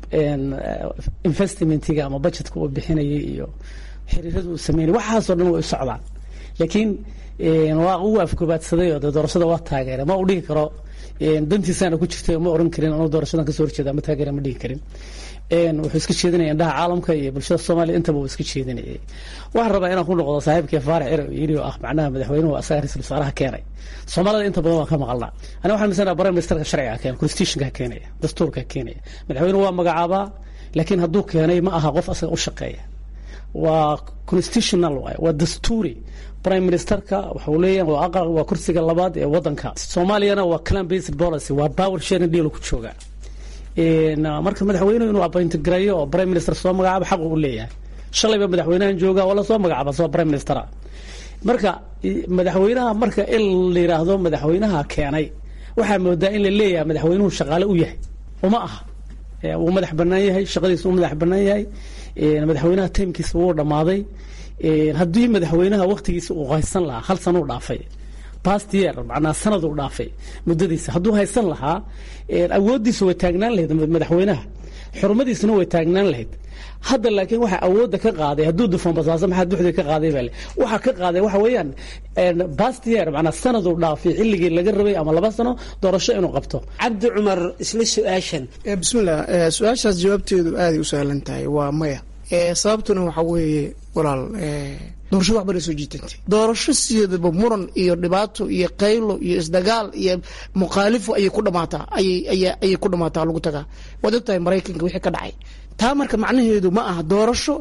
investmentiga ama budgetka uu bixinayay iyo xiriirada uu sameynay waxaasoo dhan way u socdaan laakiin waa uu afgobaadsaday oo dee doorashada waa taageeray ma uu dhihi karo dantiisaana ku jirtay ma oran karin anuu doorashadan kasoo horjeeda ma taageera ma dhihi karin wuxuu iska jeedinaya indhaha caalamka iyo bulshada soomaaliya intaba uu iska jeedinayay waxaan rabaa inaan ku noqdo saaxiibkii faarax cire oo yidhi oo ah macnaha madaxweynuhu asaga ra-iisul wasaaraha keenay soomaalida inta badan waan ka maqalnaa ani waxaan misanaa prime ministerka sharciga keenay constitutionka keenaya dastuurka keenaya madaxweynuhu waa magacaabaa laakiin hadduu keenay ma aha qof asaga u shaqeeya waa constitutional waay waa dastuuri prime ministerka waxau leeyahay waa aqal waa kursiga labaad ee wadanka soomaaliyana waa clan based policy waa power sharing deal ku jooga marka madaxweynuhu inuu appoint gareeyo oo prime minister soo magacaabo xaq uu leeyahay shalayba madaxweynahan jooga oo lasoo magacaaba soo prime minister marka madaxweynaha marka in la yiraahdo madaxweynaha keenay waxaa moodaa in la leeyahay madaxweynuhu shaqaale u yahay uma aha wuu madax banaan yahay shaqadiisa uu madax banaan yahay madaxweynaha taymkiisa wuu dhammaaday haddii madaxweynaha waktigiisa uu haysan lahaa hal sana u dhaafay past year macnaa sanad uu dhaafay muddadiisa hadduu haysan lahaa awooddiisa way taagnaan lahayd madaxweynaha xurmadiisana way taagnaan lahayd hadda laakiin waxa awoodda ka qaaday hadduu dufoon basaaso maxaa duxda ka qaaday baa le waxa ka qaaday waxa weeyaan past year macnaa sanad uu dhaafay xilligii laga rabay ama laba sano doorasho inuu qabto cabdi cumar isla su-aashan bismillah su-aashaas jawaabteedu aaday u sahlan tahay waa maya sababtuna waxa weeye walaal doorashada waxbana soo jiitantay doorasho sideedaba muran iyo dhibaato iyo qaylo iyo isdagaal iyo mukhaalifo ayay ku dhamaataa ayay ku dhamaataa lagu tagaa waad ogtahay maraykanka wixii ka dhacay taa marka macnaheedu ma aha doorasho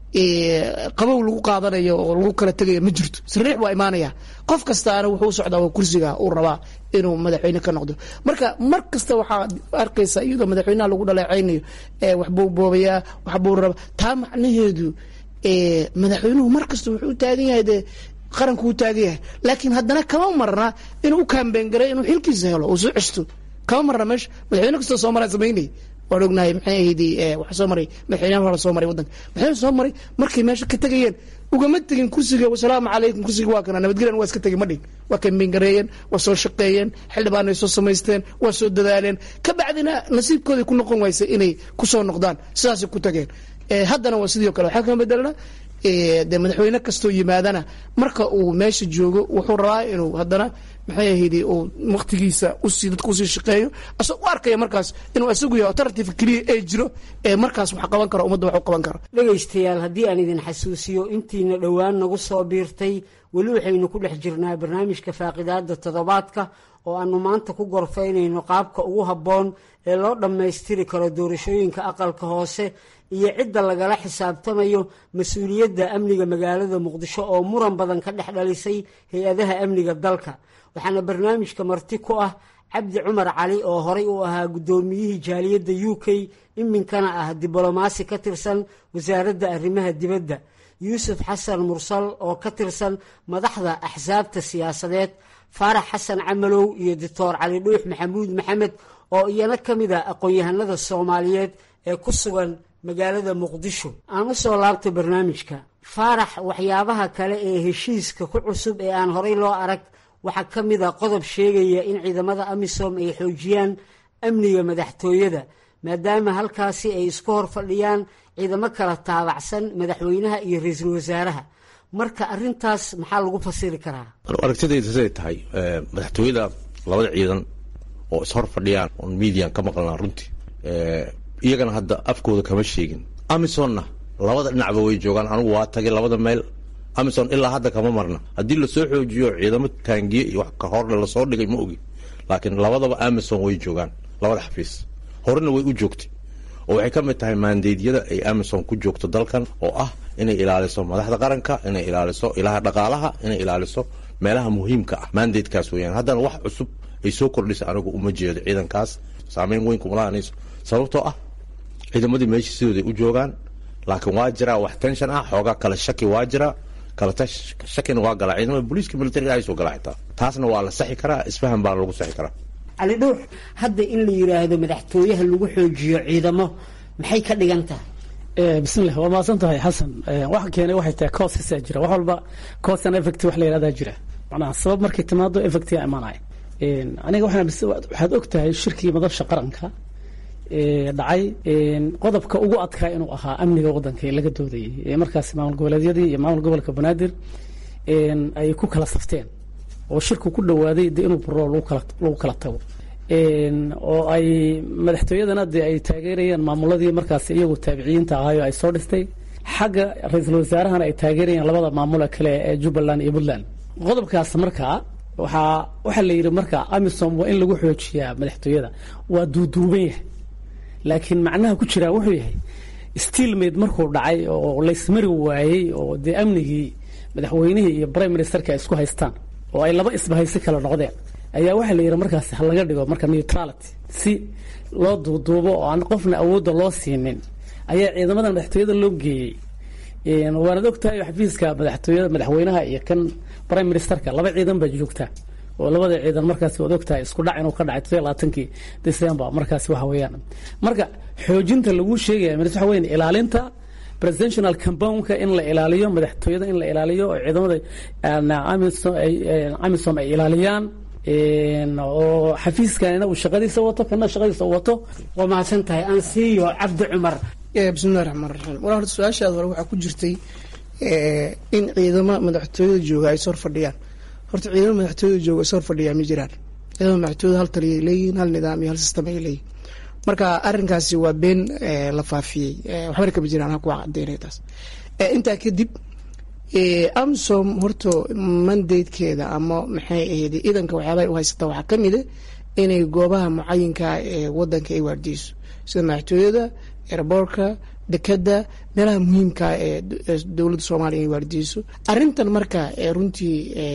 qabow lagu qaadanayo oo lagu kala tegayo ma jirto sariix waa imaanaya qof kastaana wuxuu u socdaa waa kursiga uu rabaa inuu madaxweyne ka noqdo marka mar kasta waxaa arkaysa iyadoo madaxweynaha lagu dhaleecaynayo waxbuu boobayaa waxbuu raba taa macnaheedu madaxweynuhu mar kasta wuxuu u taagan yahay dee qaranku u taagan yahay laakiin haddana kama marna inuu u kaambeen garay inuu xilkiisa helo uu soo cesto kama marna meesha madaxweyne kastoo soomaaliya samaynay waan ognahay maxay ahayd waxa soo maray madaxweynaha hore soo maray waddanka madaxweyne soo maray markay meesha ka tegayeen ugama tegin kursiga wasalaamu calaykum kursiga waa kana nabadgelyan waa iska tegin ma dhig waa kaambeen gareeyeen waa soo shaqeeyeen xildhibaanay soo samaysteen waa soo dadaaleen ka bacdina nasiibkooday ku noqon waysa inay kusoo noqdaan sidaasay ku tageen haddana waa sidii o kale waxaa kama bedelna de madaxweyne kastoo yimaadana marka uu meesha joogo wuxuu rabaa inuu haddana maxay ahayd uu waktigiisa usii dadka usii shaqeeyo asagoo u arkaya markaas inuu isagu yahay alternative keliya ee jiro ee markaas wax qaban karo ummadda wax u qaban karo dhegaystayaal haddii aan idin xasuusiyo intiina dhowaan nagu soo biirtay weli waxaynu ku dhex jirnaa barnaamijka faaqidaada toddobaadka oo aanu maanta ku gorfaynayno qaabka ugu habboon ee loo dhammaystiri karo doorashooyinka aqalka hoose iyo cidda lagala xisaabtamayo mas-uuliyadda amniga magaalada muqdisho oo muran badan ka dhex dhalisay hay-adaha amniga dalka waxaana barnaamijka marti ku ah cabdi cumar cali oo horay u ahaa guddoomiyihii jaaliyadda u k iminkana ah diblomaasi ka tirsan wasaaradda arrimaha dibadda yuusuf xasan mursal oo ka tirsan madaxda axsaabta siyaasadeed faarax xasan camalow iyo doctor cali dhuux maxamuud maxamed oo iyana ka mid a aqoon-yahanada soomaaliyeed ee ku sugan magaalada muqdisho aan u soo laabto barnaamijka faarax waxyaabaha kale ee heshiiska ku cusub ee aan horay loo arag waxaa ka mid a qodob sheegaya in ciidamada amisom ay xoojiyaan amniga madaxtooyada maadaama halkaasi ay isku hor fadhiyaan ciidamo kala taabacsan madaxweynaha iyo ra-iisul wasaaraha marka arintaas maxaa lagu fasiri karaa aragtidayda siday tahay madaxtooyada labada ciidan oo ishor fadhiyaan oon median ka maqlnaa runtii iyagana hadda afkooda kama sheegin amisonna labada dhinacba way joogaan anigu waa tagay labada meel amison ilaa hadda kama marna haddii lasoo xoojiyo ciidamo taangiye iyo wax ka horle lasoo dhigay ma ogi laakiin labadaba amison way joogaan labada xafiis horena way u joogtay oo waxay ka mid tahay maandeedyada ay amison ku joogto dalkan oo ah inay ilaaliso madaxda qaranka inay ilaaliso ilaha dhaqaalaha inay ilaaliso meelaha muhiimka ah maandeedkaas weyaan haddana wax cusub ay soo kordhisa anigu uma jeedo ciidankaas saameyn weyn kuma lahanayso sababtoo ah ciidamadii meesha sidooday u joogaan laakiin waa jiraa wax tension ah xoogaa kale shaki waa jira kale shakina waa galaa ciidamada booliiska militariga ay soo galaa xitaa taasna waa la saxi karaa isfahan baana lagu saxi karaa cali dhuux hadda in la yidhaahdo madaxtooyaha lagu xoojiyo ciidamo maxay ka dhigan tahay bismillah waa mahadsan tahay xasan waxa keenay waxay tahay causesaa jira wax walba cause and effect wax la yidhahdaa jira macnaha sabab markay timaado effectiga imaanaya aniga waxaan waxaad og tahay shirkii madabsha qaranka dhacay qodobka ugu adkaa inuu ahaa amniga waddanka ee laga doodayay ee markaas maamul goboleedyadii iyo maamul gobolka banaadir ay ku kala safteen oo shirku ku dhawaaday de inuu buro lagu kala tago oo ay madaxtooyadana dee ay taageerayaan maamuladii markaas iyagu taabiciyiinta ahaayo ay soo dhistay xagga ra-iisul wasaarahana ay taageerayaan labada maamula kale ee jubbaland iyo puntland qodobkaas markaa waxaa waxaa la yidhi marka amisom waa in lagu xoojiyaa madaxtooyada waa duuduuban yahay laakiin macnaha ku jiraa wuxuu yahay stiilmaid markuu dhacay oo laysmari waayey oo dee amnigii madaxweynihii iyo prime ministerka ay isku haystaan oo ay laba isbahaysi kale noqdeen ayaa waxaa la yidhi markaas ha laga dhigo marka neutrality si loo duuduubo oo aan qofna awoodda loo siinin ayaa ciidamada madaxtooyada loo geeyey waanad ogtahay xafiiska madaxtooyada madaxweynaha iyo kan prime ministerka laba ciidan baa joogtaa oo labada ciidan markaas waad ogtahay isku dhac inuu ka dhacay todobiyo labaatankii december markaas waxa weeyaan marka xoojinta lagu sheegaya mis waxa weyan ilaalinta presidential compoundka in la ilaaliyo madaxtooyada in la ilaaliyo oo ciidamada amisom ay ilaaliyaan oo xafiiskanina uu shaqadiisa wato kana shaqadiisa uu wato waa mahadsan tahay aan siiyo cabdi cumar bismillahi raxmaan raxiim walaa horta su-aashaada hore waxaa ku jirtay in ciidamo madaxtooyada jooga ay sor fadhiyaan horta ciidamo madaxtooyada jooga is hor fadhiyaan ma jiraan ciidamada madaxtooyada hal taliyay leeyihiin hal nidaam iyo hal sistem ay leeyihin marka arrinkaasi waa been la faafiyey waxbana kama jiraan ha kuwa cadeynaya taas intaa kadib amsom horta mandatekeeda ama maxay ahayd iidanka waxyaabaha u haysata waxaa kamid a inay goobaha mucayinka ee wadanka ay waardiyeyso sida madaxtooyada airboortka dekeda meelaha muhiimka ee dowladda soomaaliya ay waardiyeyso arrintan marka runtii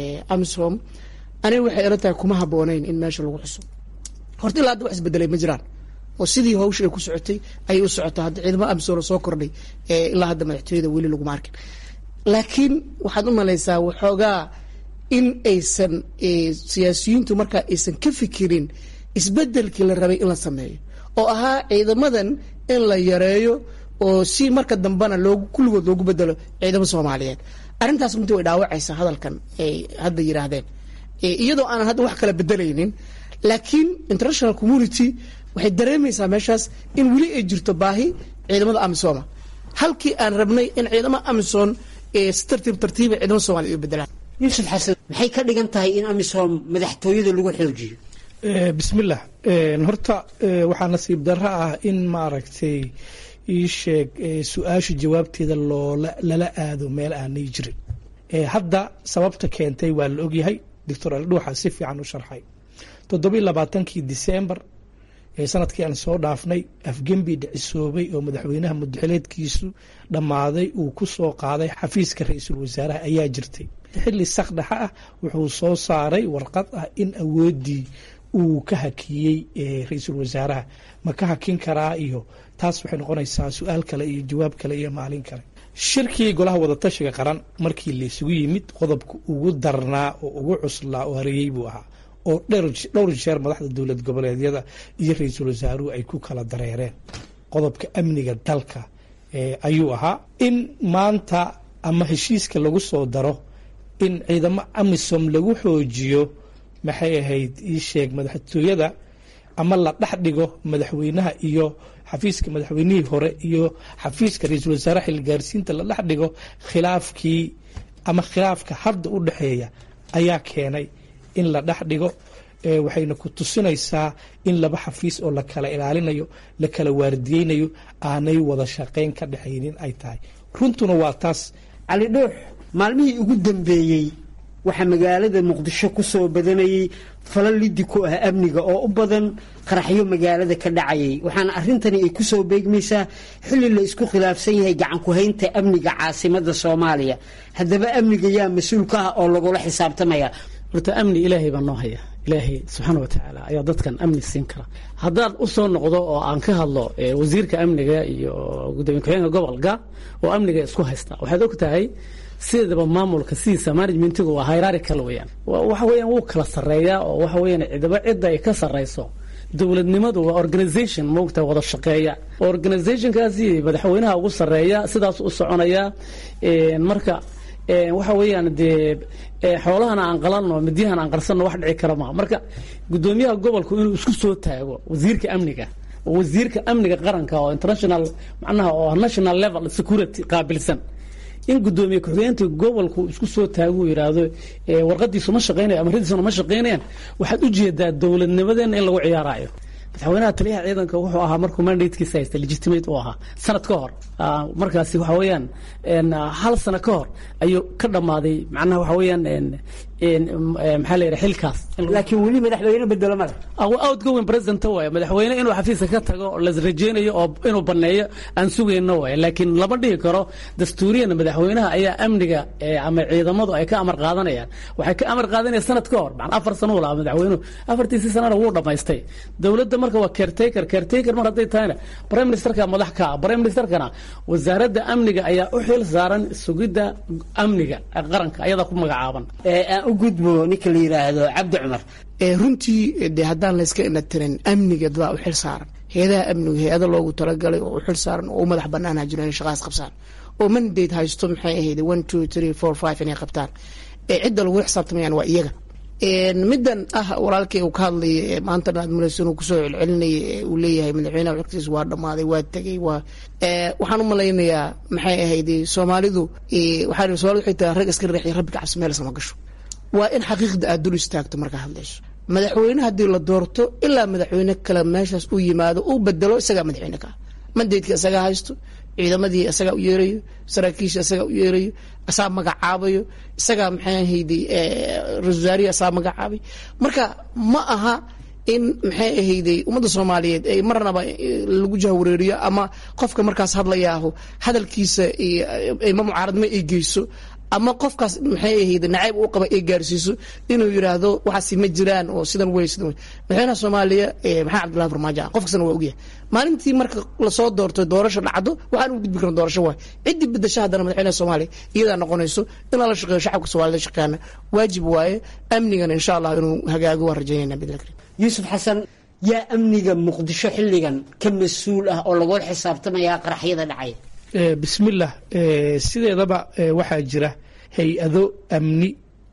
amsom aniga waxay ila tahay kuma habooneyn in meesha lagu xuso horta ilaa hadda wax isbedelay ma jiraan oo sidii hawsha ay ku socotay ayay u socotaa hadda ciidamo amsom la soo kordhay ilaa hadda madaxtooyada weli laguma arkin laakiin waxaad u malaysaa waxoogaa in aysan siyaasiyiintu markaa aysan ka fikirin isbedelkii la rabay in la sameeyo oo ahaa ciidamadan in la yareeyo oo si marka dambena loogu kulligood loogu bedelo ciidamo soomaaliyeed arrintaas runtii way dhaawacaysaa hadalkan ay hadda yidhaahdeen iyadoo aanan hadda wax kala bedelaynin laakiin international community waxay dareemaysaa meeshaas in weli ay jirto baahi ciidamada amisoma halkii aan rabnay in ciidamada amison si tartiib tartiiba ciidamada soomaliya u bedelaan yuusuf xasan maxay ka dhigan tahay in amisom madaxtooyada lagu xoojiyo bismillah horta waxaa nasiib darro ah in maaragtay ii sheeg su-aasha jawaabteeda loola lala aado meel aanay jirin hadda sababta keentay waa la ogyahay doctor aldhuuxa si fiican u sharxay toddobiiy labaatankii disembar sanadkii aan soo dhaafnay afgembi dhicisoobay oo madaxweynaha mudaxileedkiisu dhammaaday uu ku soo qaaday xafiiska ra-iisul wasaaraha ayaa jirtay xilli sakdhaxa ah wuxuu soo saaray warqad ah in awooddii uu ka hakiyey ra-iisul wasaaraha ma ka hakin karaa iyo taas waxay noqonaysaa su-aal kale iyo jawaab kale iyo maalin kale shirkii golaha wadatashiga qaran markii laysugu yimid qodobka ugu darnaa oo ugu cuslaa oo hareeyey buu ahaa oo dhowr jeer madaxda dowlad goboleedyada iyo ra-iisul wasaaruhu ay ku kala dareereen qodobka amniga dalka ayuu ahaa in maanta ama heshiiska lagu soo daro in ciidamo amisom lagu xoojiyo maxay ahayd ii sheeg madaxtooyada ama la dhex dhigo madaxweynaha iyo xafiiska madaxweynihii hore iyo xafiiska ra-iisul wasaaraha xilgaarsiinta la dhex dhigo khilaafkii ama khilaafka hadda u dhexeeya ayaa keenay in la dhex dhigo waxayna ku tusinaysaa in laba xafiis oo la kala ilaalinayo la kala waardiyeynayo aanay wada shaqayn ka dhexaynin ay tahay runtuna waa taas cali dhuux maalmihii ugu dambeeyey waxaa magaalada muqdisho ku soo badanayay fala lidi ku ah amniga oo u badan qaraxyo magaalada ka dhacayay waxaana arrintani ay ku soo beegmaysaa xilli la isku khilaafsan yahay gacanku-haynta amniga caasimada soomaaliya haddaba amniga yaa mas-uul ka ah oo lagula xisaabtamaya horta amni ilaahay baa noo haya ilaahay subxaana wa tacaala ayaa dadkan amni siin kara haddaan u soo noqdo oo aan ka hadlo wasiirka amniga iyo gudoomiye ku-xigeenka gobolka oo amniga isku haysta waxaad og tahay sideedaba maamulka sidiisa managementigu waa hierarchical weeyaan waxa weeyaan wuu kala sarreeyaa oo waxa weeyaan cidaba cidda ay ka sarreyso dowladnimadu waa organization moogta wada shaqeeya organizationkaasi madaxweynaha ugu sarreeya sidaas u soconaya marka waxa weeyaan dee xoolahana aan qalanno midyahan aan qarsanno wax dhici kara maha marka gudoomiyaha gobolku inuu isku soo taago wasiirka amniga oo wasiirka amniga qaranka oo international macnaha oo national level security qaabilsan in gudoomiye ku-xigeentii gobolku isku soo taaguu yidhaahdo warqadiisu ma shaqeynayo amaradiisuna ma shaqeynayaan waxaad u jeedaa dowladnimadeena in lagu ciyaarayo madaxweynaha taliyaha ciidanka wuxuu ahaa markuu mandatekiisa haysta legitimate u ahaa sanad ka hor markaasi waxa weeyaan hal sano ka hor ayuu ka dhammaaday macnaha waxa weeyaan maxaa la yidhaha xilkaas laakiin weli madaxweyne bedelo male outgoing president waaye madaxweyne inuu xafiiska ka tago la rajeynayo oo inuu baneeyo aan sugayno waaye laakiin lama dhihi karo dastuuriyan madaxweynaha ayaa amniga ama ciidamadu ay ka amar qaadanayaan waxay ka amar qaadanayaan sanad ka hor macnaa afar sano lahaa madaxweynuhu afartiisii sanana wuu dhammaystay dowladda marka waa caretaker caretaker mar hadday tahayna prime ministerka madax ka ah prime ministerkana wasaaradda amniga ayaa u xil saaran sugidda amniga qaranka ayadaa ku magacaaban aan u gudbo ninka la yidhaahdo cabdi cumar runtii de haddaan layska inatirin amniga dadaa u xil saaran hay-adaha amniga hay-ada loogu talagalay oo u xil saaran oo u madax banaanha jiro inay shaqaas qabsaan oo mandate haysto maxay ahayd one two three four five inay qabtaan cidda lagu xisaabtamayaan waa iyaga middan ah walaalkay uu ka hadlaya maanta aad malaysan uu kusoo celcelinaya uu leeyahay madaxweynaha waqtigiis waa dhammaaday waa tegey waa waxaan u malaynayaa maxay ahayd soomaalidu waxaa soomalidu waxay tahay rag iska reexya rabbi ka cabsi meel sama gasho waa in xaqiiqda aad dul istaagto markaa hadlayso madaxweyne haddii la doorto ilaa madaxweyne kale meeshaas u yimaado uu bedelo isagaa madaxweyne ka mandaydka isagaa haysto ciidamadii isagaa u yeerayo saraakiisha isagaa u yeerayo asaa magacaabayo isagaa maxay ahayday ra-isul wasaarihi asaa magacaabay marka ma aha in maxay ahayday ummadda soomaaliyeed ay marnaba lagu jahwareeriyo ama qofka markaas hadlayaaho hadalkiisa ma mucaaradnimo ay geyso ama qofkaas maxay ahayd nacayb u qaba ay gaarsiiso inuu yidhaahdo waxaasi ma jiraan oo sidan wey sidan wey madaxweynaha soomaaliya maxamed cabdullahi farmaajo ah qof kastana waa ogyahay maalintii marka lasoo doorto doorasho dhacdo waxaan u gudbi karna doorasho waay ciddii bedasho haddana madaxweynaha soomaaliya iyadaa noqonayso in lala shaqeeyo shacabka soomaalida shaqeeyana waajib waaye amnigana insha allah inuu hagaago waan rajaynayna bidla karim yuusuf xasan yaa amniga muqdisho xilligan ka mas-uul ah oo lagula xisaabtamayaa qaraxyada dhacaya bismillah sideedaba waxaa jira hay-ado amni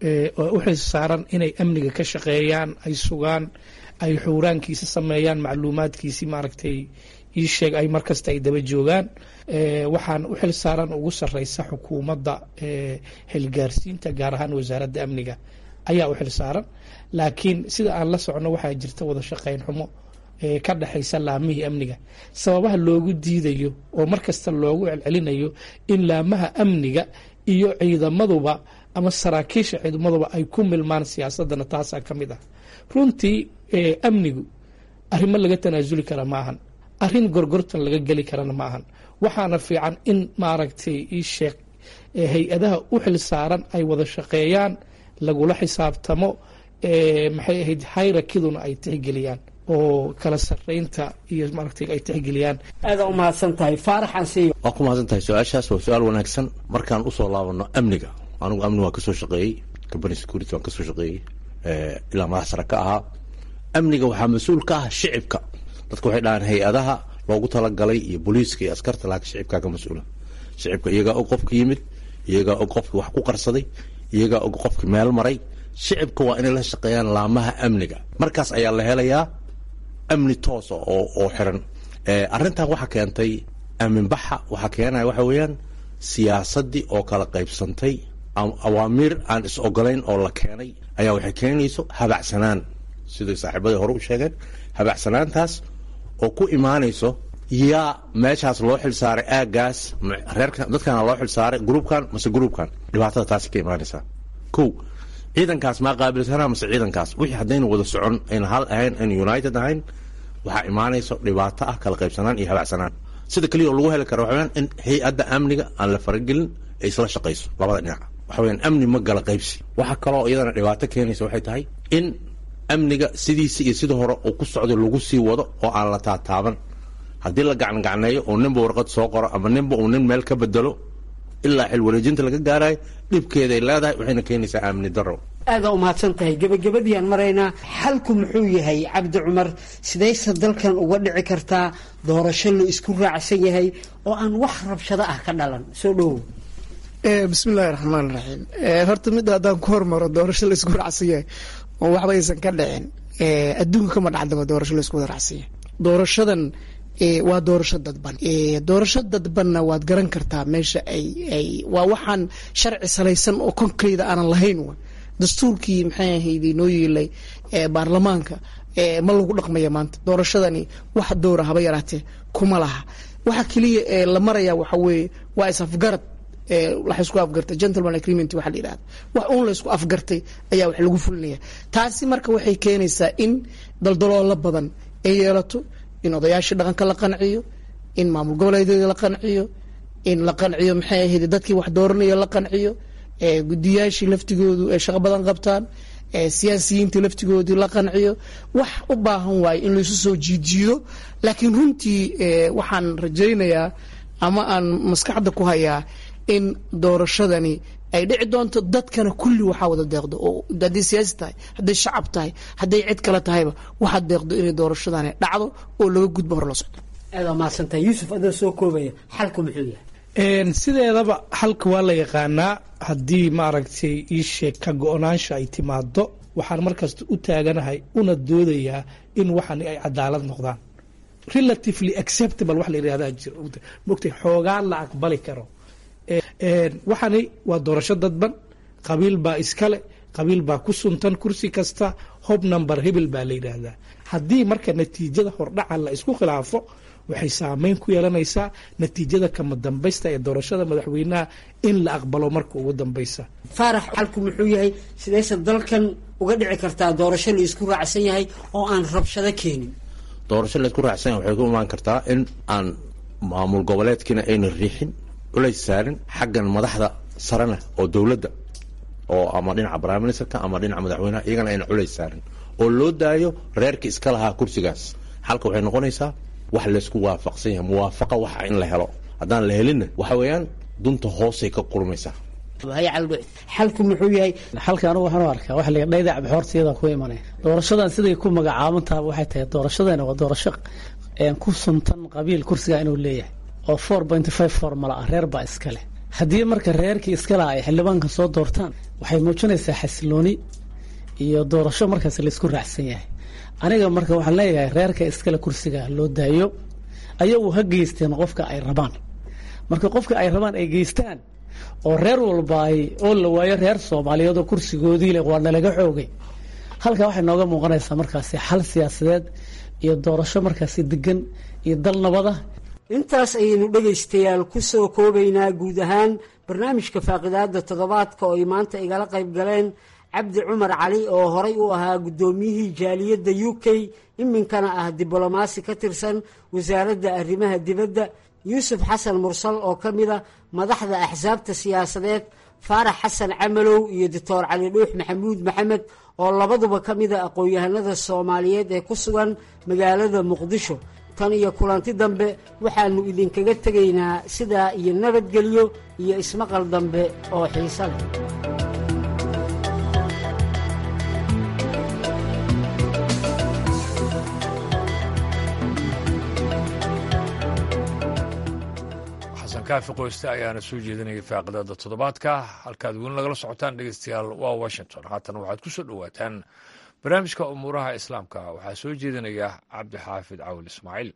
oo u xil saaran inay amniga ka shaqeeyaan ay sugaan ay xuuraankiisa sameeyaan macluumaadkiisi maaragtay ii sheeg ay markasta ay daba joogaan waxaan u xil saaran ugu sareysa xukuumadda xilgaarsiinta gaar ahaan wasaaradda amniga ayaa u xil saaran laakiin sida aan la socno waxaa jirta wada shaqeyn xumo ka dhexaysa laamihii amniga sababaha loogu diidayo oo mar kasta loogu celcelinayo in laamaha amniga iyo ciidamaduba ama saraakiisha ciidamaduba ay ku milmaan siyaasadana taasaa ka mid ah runtii amnigu arrimo laga tanaasuli kara ma ahan arrin gorgortan laga geli karana ma ahan waxaana fiican in maaragtay ii sheeg hay-adaha u xil saaran ay wada shaqeeyaan lagula xisaabtamo maxay ahayd hayrakiduna ay tixgeliyaan oo kala sareynta iyo maaragtay ay tixgeliyaan aada u mahadsan tahay faarax ansiyo waa ku mahadsan tahay su-aashaas waa su-aal wanaagsan markaan usoo laabano amniga anigu amni waan kasoo shaqeeyey company security waan kasoo shaqeeyey ilaa madax sare ka ahaa amniga waxaa mas-uul ka ah shicibka dadka waxay dhahaan hay-adaha loogu talagalay iyo booliiska iyo askarta laakiin shicibkaa ka mas-uula shicibka iyagaa og qofka yimid iyagaa og qofki wax ku qarsaday iyagaa og qofki meel maray shicibka waa inay la shaqeeyaan laamaha amniga markaas ayaa la helayaa amni toosa oo oo xiran arrintan waxaa keentay aaminbaxa waxaa keenaya waxa weeyaan siyaasaddii oo kala qaybsantay awaamiir aan is ogolayn oo la keenay ayaa waxay keenayso habacsanaan siday saaxiibadii hore u sheegeen habacsanaantaas oo ku imaanayso yaa meeshaas loo xilsaaray aagaas reerka dadkana loo xilsaaray gruubkan mase gruubkan dhibaatada taasi ka imaanaysaa ko ciidankaas maa qaabilsanaa mase ciidankaas wixii haddayna wada socon ayna hal ahayn ayna united ahayn waxaa imaanaysa dhibaato ah kala qaybsanaan iyo habacsanaan sida keliya oo lagu heli kara waxa weyaan in hay-adda amniga aan la faragelin ay isla shaqayso labada dhinac waxa weyaan amni ma gala qaybsi waxaa kaloo iyadana dhibaato keenaysa waxay tahay in amniga sidiisa iyo sida hore uu ku socdo lagu sii wado oo aan la taataaban haddii la gacangacneeyo oo ninba warqad soo qoro ama ninba uu nin meel ka bedelo ilaa xil wareejinta laga gaarayo dhibkeeday leedahay waxayna keenaysaa amni daro aadaa umahadsan tahay gebagabadiiaan maraynaa xalku muxuu yahay cabdi cumar sidayse dalkan uga dhici kartaa doorasho la isku raacsan yahay oo aan wax rabshado ah ka dhalan soo dhowow bismillahi raxmaan raxiim horta midda haddaan ku hormaro doorasho la isku raacsan yahay oo waxba aysan ka dhicin adduunka kama dhacdaba doorasho la isku wada raacsan yahay doorashadan waa doorasho dadban doorasho dadbanna waad garan kartaa meesha ay ay waa waxaan sharci salaysan oo concrete aanan lahayn wa dastuurkii maxay ahayd inoo yeelay baarlamaanka ma lagu dhaqmaya maanta doorashadani wax dowra haba yaraatee kuma laha waxa keliya ee la maraya waxa weeye waa is afgarad wax isku afgartay gentleman agreement waxa la yidhahda wax uun la isku afgartay ayaa wax lagu fulinaya taasi marka waxay keenaysaa in daldaloola badan ay yeelato in odayaashii dhaqanka la qanciyo in maamul goboleedyada la qanciyo in la qanciyo maxay ahayd dadkii wax dooranaya la qanciyo gudiyaashii laftigoodu ay shaqo badan qabtaan siyaasiyiinta laftigoodii la qanciyo wax u baahan waayo in laisu soo jiidjiido laakiin runtii waxaan rajaynayaa ama aan maskaxda ku hayaa in doorashadani ay dhici doonto dadkana kulli waxaa wada deeqdo oo hadday siyaasi tahay hadday shacab tahay hadday cid kale tahayba waxaa deeqdo inay doorashadani dhacdo oo laga gudbo hor la socdo aada mahadsantahay yuusuf adoo soo koobaya xalku muxuu yahay sideedaba xalka waa la yaqaanaa haddii maaragtay iisheeg ka go-naansha ay timaado waxaan markasta u taaganahay una doodayaa in waxani ay cadaalad noqdaan relatively acceptable wax la yidhahdaa jiro mogtay xoogaan la aqbali karo waxani waa doorasho dadban qabiil baa iskale qabiil baa ku suntan kursi kasta hob number hebel baa la yidhaahdaa haddii marka natiijada hordhaca la isku khilaafo waxay saameyn ku yeelanaysaa natiijada kama dambaysta ee doorashada madaxweynaha in la aqbalo marka ugu dambaysa faarax xalku muxuu yahay sidayse dalkan uga dhici kartaa doorasho la isku raacsan yahay oo aan rabshado keenin doorasho la isku raacsan yahay waxay ku imaan kartaa in aan maamul goboleedkiina ayna riixin culays saarin xaggan madaxda sarena oo dowladda oo ama dhinaca prime ministerka ama dhinaca madaxweynaha iyagana ayna culays saarin oo loo daayo reerka iska lahaa kursigaas xalka waxay noqonaysaa wax laysku waafaqsan yahay muwaafaqa waxa in la helo haddaan la helinna waxa weeyaan dunta hoosay ka qurmaysaa xalku muxuu yahay xalka anigu waxaan u arkaa waxa la dhayda cabxoortiyada ku imanaya doorashadan siday ku magacaaban tahay waxay tahay doorashadana waa doorasho ku suntan qabiil kursiga inuu leeyahay oo four pointy five formula ah reer baa iska leh haddii marka reerkii iska laha ay xildhibaanka soo doortaan waxay muujinaysaa xasilooni iyo doorasho markaas laysku raacsan yahay aniga marka waxaan leeyahay reerka iskale kursiga loo daayo ayagu ha geysteen qofka ay rabaan marka qofka ay rabaan ay geystaan oo reer walba ay oo la waayo reer soomaaliyeed oo kursigoodii leh waa nalaga xoogay halkaa waxay nooga muuqanaysaa markaasi xal siyaasadeed iyo doorasho markaasi degan iyo dal nabada intaas ayaynu dhegaystayaal ku soo koobaynaa guud ahaan barnaamijka faaqidaada toddobaadka oo ay maanta igala qayb galeen cabdi cumar cali oo horay u ahaa guddoomiyihii jaaliyadda u k iminkana ah diblomaasi ka tirsan wasaaradda arrimaha dibadda yuusuf xasan mursal oo ka mid a madaxda axsaabta siyaasadeed faarax xasan camalow iyo doctor cali dhuux maxamuud maxamed oo labaduba ka mid a aqoon-yahanada soomaaliyeed ee ku sugan magaalada muqdisho tan iyo kulanti dambe waxaannu idinkaga tegaynaa sidaa iyo nabadgelyo iyo ismaqal dambe oo xiisa leh kaafi qoyste ayaana soo jeedinayay faaqidada toddobaadka halkaad weli nagala socotaan dhegeystayaal waa washington haatan waxaad ku soo dhowaataan barnaamijka umuuraha islaamka waxaa soo jeedinaya cabdixaafid cawil ismaaciil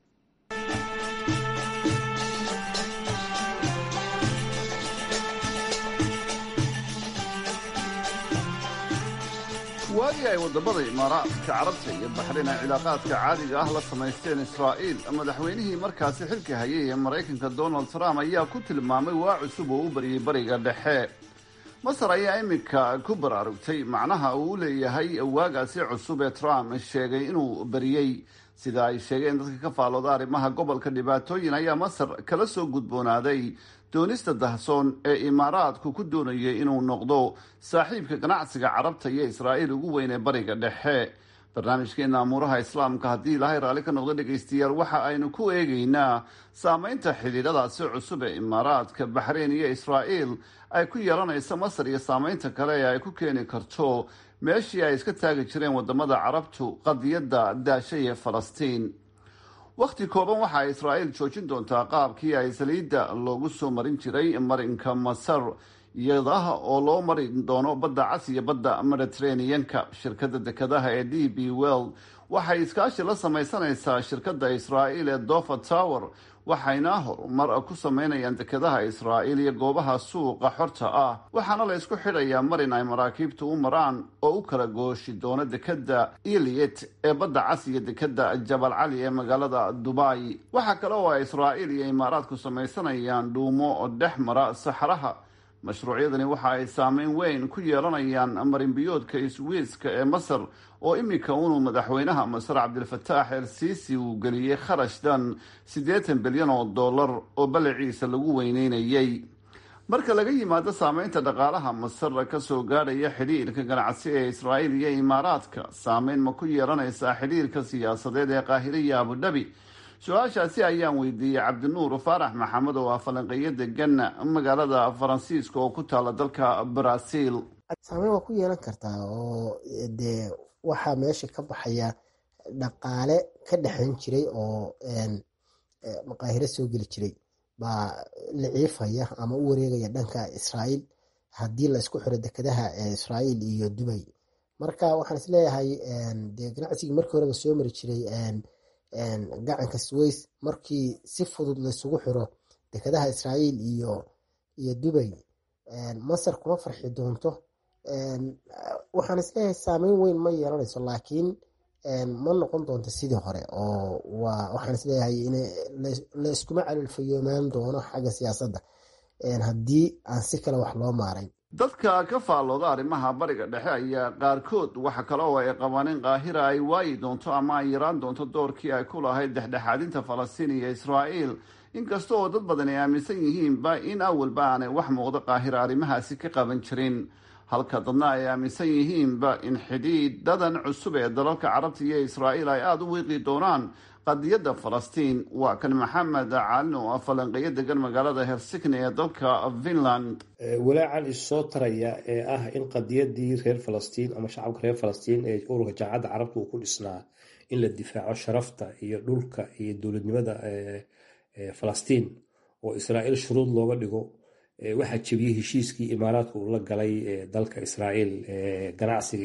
waagii ay waddamada imaaraadka carabta iyo baxrayn ay cilaaqaadka caadiga ah la samaysteen israa'iil madaxweynihii markaasi xilka hayay ee maraykanka donald trump ayaa ku tilmaamay waa cusub oo u baryay bariga dhexe masar ayaa iminka ku baraarugtay macnaha uu u leeyahay waagaasi cusub ee trump sheegay inuu bariyey sida ay sheegeen dadka ka faalooda arrimaha gobolka dhibaatooyin ayaa masar kala soo gudboonaaday doonista dahsoon ee imaaraadku ku doonayay inuu noqdo saaxiibka ganacsiga carabta iyo israa'iil ugu weyn ee bariga dhexe barnaamijkeena amuuraha islaamka haddii ilaahay raalli ka noqdo dhegaystayaal waxa aynu ku eegaynaa saameynta xidhiidhadaasi cusub ee imaaraadka baxreyn iyo israa'iil ay ku yeelanayso masar iyo saameynta kale ee ay ku keeni karto meeshii ay iska taagi jireen wadamada carabtu qadiyadda daashay ee falastiin wakhti kooban waxa ay israa'iil joojin doontaa qaabkii ay saliidda loogu soo marin jiray marinka masar iyada oo loo mari doono badda cas iyo badda mediterraneanka shirkadda dekadaha ee d b world waxay iskaashi la samaysanaysaa shirkadda israa'iil ee dover tower waxayna horumar ku sameynayaan dekadaha israa'iil iyo goobaha suuqa xorta ah waxaana la isku xidhayaa marin ay maraakiibtu u maraan oo u kala gooshi doono dekadda iliet ee badda cas iyo dekadda jabal cali ee magaalada dubai waxaa kale oo ay israa'iil iyo imaaraadku samaysanayaan dhuumo oo dhex mara saxraha mashruucyadani waxa ay saameyn weyn ku yeelanayaan marinbiyoodka iswiiska ee masar oo iminka unuu madaxweynaha masar cabdilfataax el siisi uu geliyey kharash dhan siddeetan bilyan oo dollar oo ballaciisa lagu weyneynayay marka laga yimaado saameynta dhaqaalaha masar kasoo gaadhaya xidhiirka ganacsi ee israa'iil iyo imaaraadka saameyn ma ku yeelanaysaa xidhiirka siyaasadeed ee qaahire iyo abudhabi su-aashaasi ayaan weydiiyey cabdinuur faarax maxamed oo ah falanqeeyo degan magaalada faransiiska oo ku taala dalka brazil saameyn waa ku yeelan kartaa oo dee waxaa meesha ka baxaya dhaqaale ka dhexayn jiray oo maqaahiro soo geli jiray baa la ciifaya ama u wareegaya dhanka israa'iil haddii la isku xiro dekadaha israa'iil iyo dubay marka waxaan isleeyahay dee ganacsigii markii horeba soo mari jiray gacanka sways markii si fudud laisugu xiro dekadaha israa'iil iyo iyo dubay masar kuma farxi doonto waxaan isleeyahay saameyn weyn ma yeelanayso laakiin ma noqon doonto sidii hore oo waxaan isleeyahay in la iskuma calilfayoomaan doono xagga siyaasadda haddii aan si kale wax loo maarayn dadka ka faallooda arrimaha bariga dhexe ayaa qaarkood waxa kale oo ay qabaan in qaahira ay waayi doonto ama ay yaraan doonto doorkii ay ku lahayd dhexdhexaadinta falastiin iyo israa'iil inkasta oo dad badan ay aaminsan yihiinba in awalba aanay wax muuqdo qaahira arrimahaasi ka qaban jirin halka dadna ay aaminsan yihiinba in xidhiidhadan cusub ee dalalka carabta iyo israa'iil ay aada u wiiqi doonaan qadiyadda falastiin waa kan maxamed caalin oo ah falanqeeyo degan magaalada helsikni ee dalka finland walaacan issoo taraya ee ah in qadiyadii reer falastiin ama shacabka reer falastiin ee ururka jaamacadda carabta uu ku dhisnaa in la difaaco sharafta iyo dhulka iyo dowladnimada falastiin oo israa'iil shuruud looga dhigo waxaa jebiyey heshiiskii imaaraadka uu la galay dalka israa'iil ganacsiga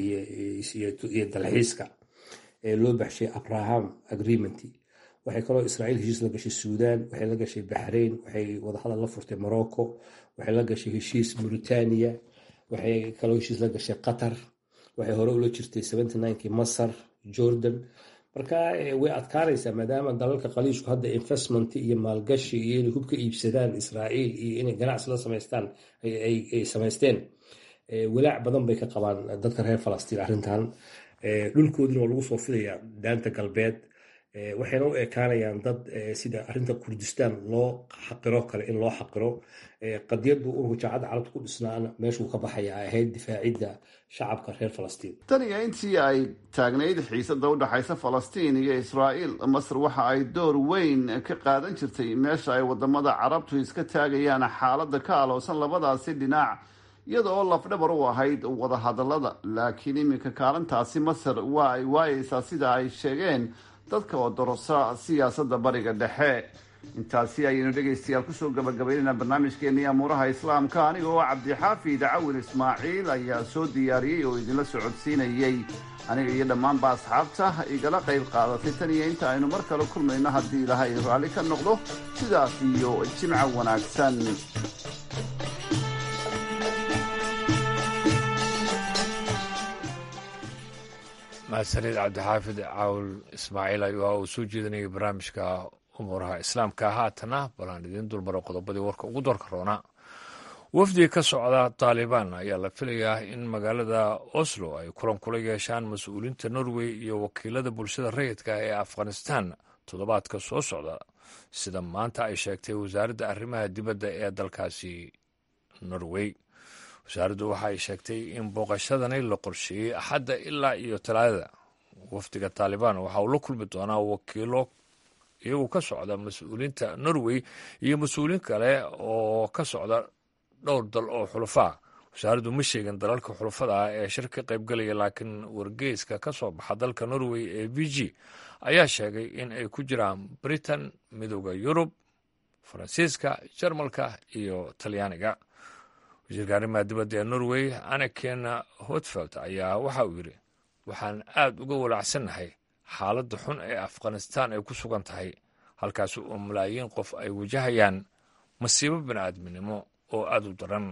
iyo dalxiiska ee loo baxshay abraham agreement waxay kaloo israa'iil heshiis la gashay suudan waxay la gashay baxrain waxay wadahadal la furtay morocco waxay la gashay heshiis mauritania waxay kaloo heshiis la gashay qatar waxay hore ula jirtay kii masar jordan marka way adkaanaysaa maadaama dalalka qaliishku hadda investment iyo maalgashi iyo inay hub ka iibsadaan israa'iil iyo inay ganacsi la samaystaan ay samaysteen walaac badan bay ka qabaan dadka reer falastiin arrintan dhulkoodina waa lagu soo fidayaa daanta galbeed waxayna u ekaanayaan dad sida arrinta kurdistaan loo xaqiro kale in loo xaqiro qadiyadu ururka jaacadda carabta ku dhisnaana meeshuu ka baxaya ay ahayd difaacidda shacabka reer falastiin tan iyo intii ay taagnayd xiisada u dhexaysa falastiin iyo israa'iil masar waxa ay door weyn ka qaadan jirtay meesha ay wadamada carabtu iska taagayaan xaaladda ka aloosan labadaasi dhinac iyada oo lafdhabar u ahayd wadahadalada laakiin iminka kaalintaasi masar waa ay waayeysaa sida ay sheegeen dadka oo dorosa siyaasadda bariga dhexe intaasi ayaynu dhegaystayaal kusoo gabagabaynayna barnaamijkeennii amuuraha islaamka aniga oo cabdixaafid cawil ismaaciil ayaa soo diyaariyey oo idinla socodsiinayey aniga iyo dhammaanba asxaabta igala qayb qaadatay tan iyo inta aynu mar kale kulmayno haddii ilaahay raalli ka noqdo sidaas iyo jimca wanaagsan mahadsanid cabdixaafid caawil ismaaciil ayuu uu soo jeedinayay barnaamijka umuuraha islaamka haatana balaan idiin dulmaro qodobadii warka ugu doorka roona wafdi ka socda taalibaan ayaa la filayaa in magaalada oslo ay kulan kula yeeshaan mas-uuliinta norway iyo wakiilada bulshada rayidka ee afghanistan toddobaadka soo socda sida maanta ay sheegtay wasaaradda arrimaha dibadda ee dalkaasi norway wasaaraddu waxa ay sheegtay in booqashadani la qorsheeyey axadda ilaa iyo talaadada wafdiga taalibaan waxa uu la kulmi doonaa wakiilo iyagu ka socda mas-uuliinta norway iyo mas-uuliin kale oo ka socda dhowr dal oo xulafaa wasaaraddu ma sheegin dalalka xulafada ah ee shir ka qaybgalaya laakiin wargeyska ka soo baxa dalka norway ee v g ayaa sheegay in ay ku jiraan britain midooda yurub faransiiska jarmalka iyo talyaaniga wasiirka arrimaha dibadda ee norway anaken hotfeld ayaa waxa uu yidhi waxaan aad uga walacsannahay xaaladda xun ee afghanistan ay ku sugan tahay halkaas oo malaayiin qof ay wajahayaan masiibo bini'aadminimo oo aad u daran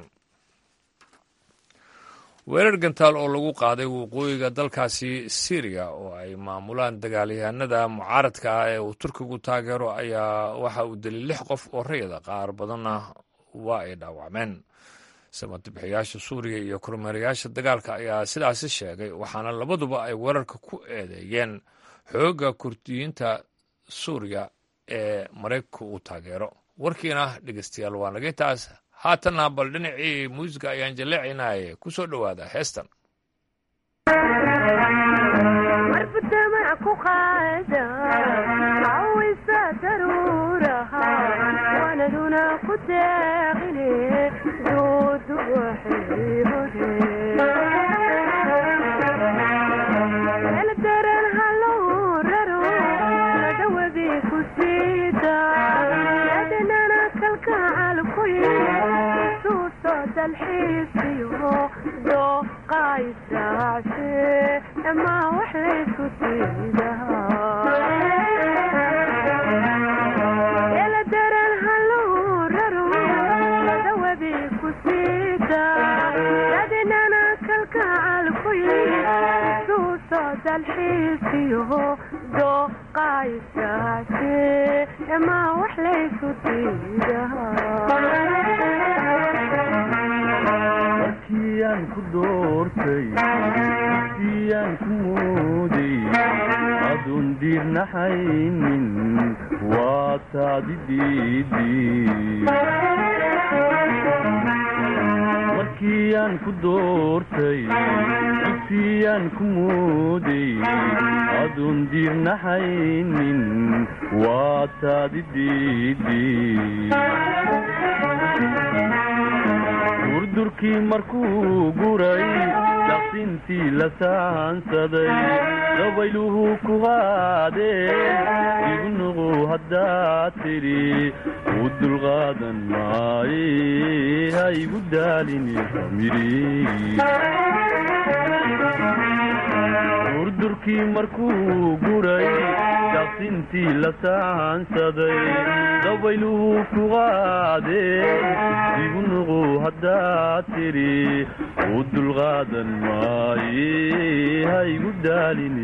weerar gantaal oo lagu qaaday waqooyiga dalkaasi syriya oo ay maamulaan dagaalyahanada mucaaradka ah ee uu turkigu taageero ayaa waxa uu dilay lix qof oo rayada qaar badanna waa ay dhaawacmeen samadabixiyaasha suuriya iyo kormeerayaasha dagaalka ayaa sidaasi sheegay waxaana labaduba ay weerarka ku eedeeyeen xoogga kurdiyiinta suuriya ee maraykanka uu taageero warkiina dhegeystayaal waa naga intaas haatanna bal dhinacii muusiga ayaan jaleecaynaaye ku soo dhowaada heestan markiyaan ku doortay siyaan ku mooday adun diirnaxaynin waa taadi markiyaan ku doortay siyaan ku mooday adun diirnaxaynin waa taadi durdurkii markuu guray daqsintii la saansaday dabayluhu ku qaadeen igu nuqu haddaad tidhi u dulqaadan maaye ha igu daalini durdurkii markuu guray daqsintii la saansaday dabayluhu ku qaadeen igu nuqu haddaad tidhi u dulqaadan maaye ha igu daalini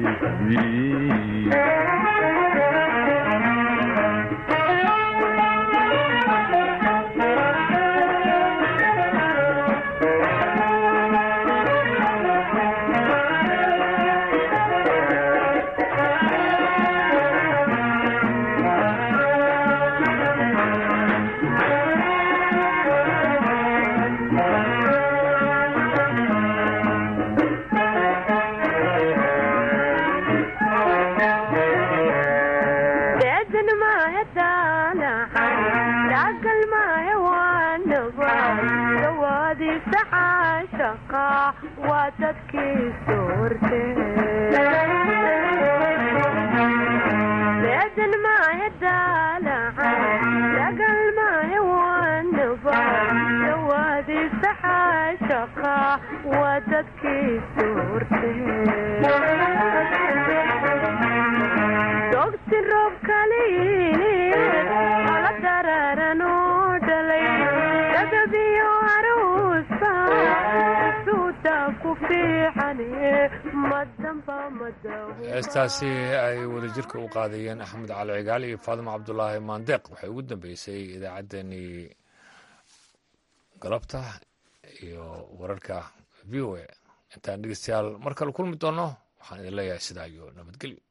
heestaasi ay wadajirka u qaadayeen axmed cali cigaal iyo faadimo cabdulaahi maandeeq waxay ugu dambeysay idaacaddeenii galabta iyo wararka v o a intaan dhegeystayaal mar kale kulmi doono waxaan idin leeyahay sidaa iyo nabadgelyo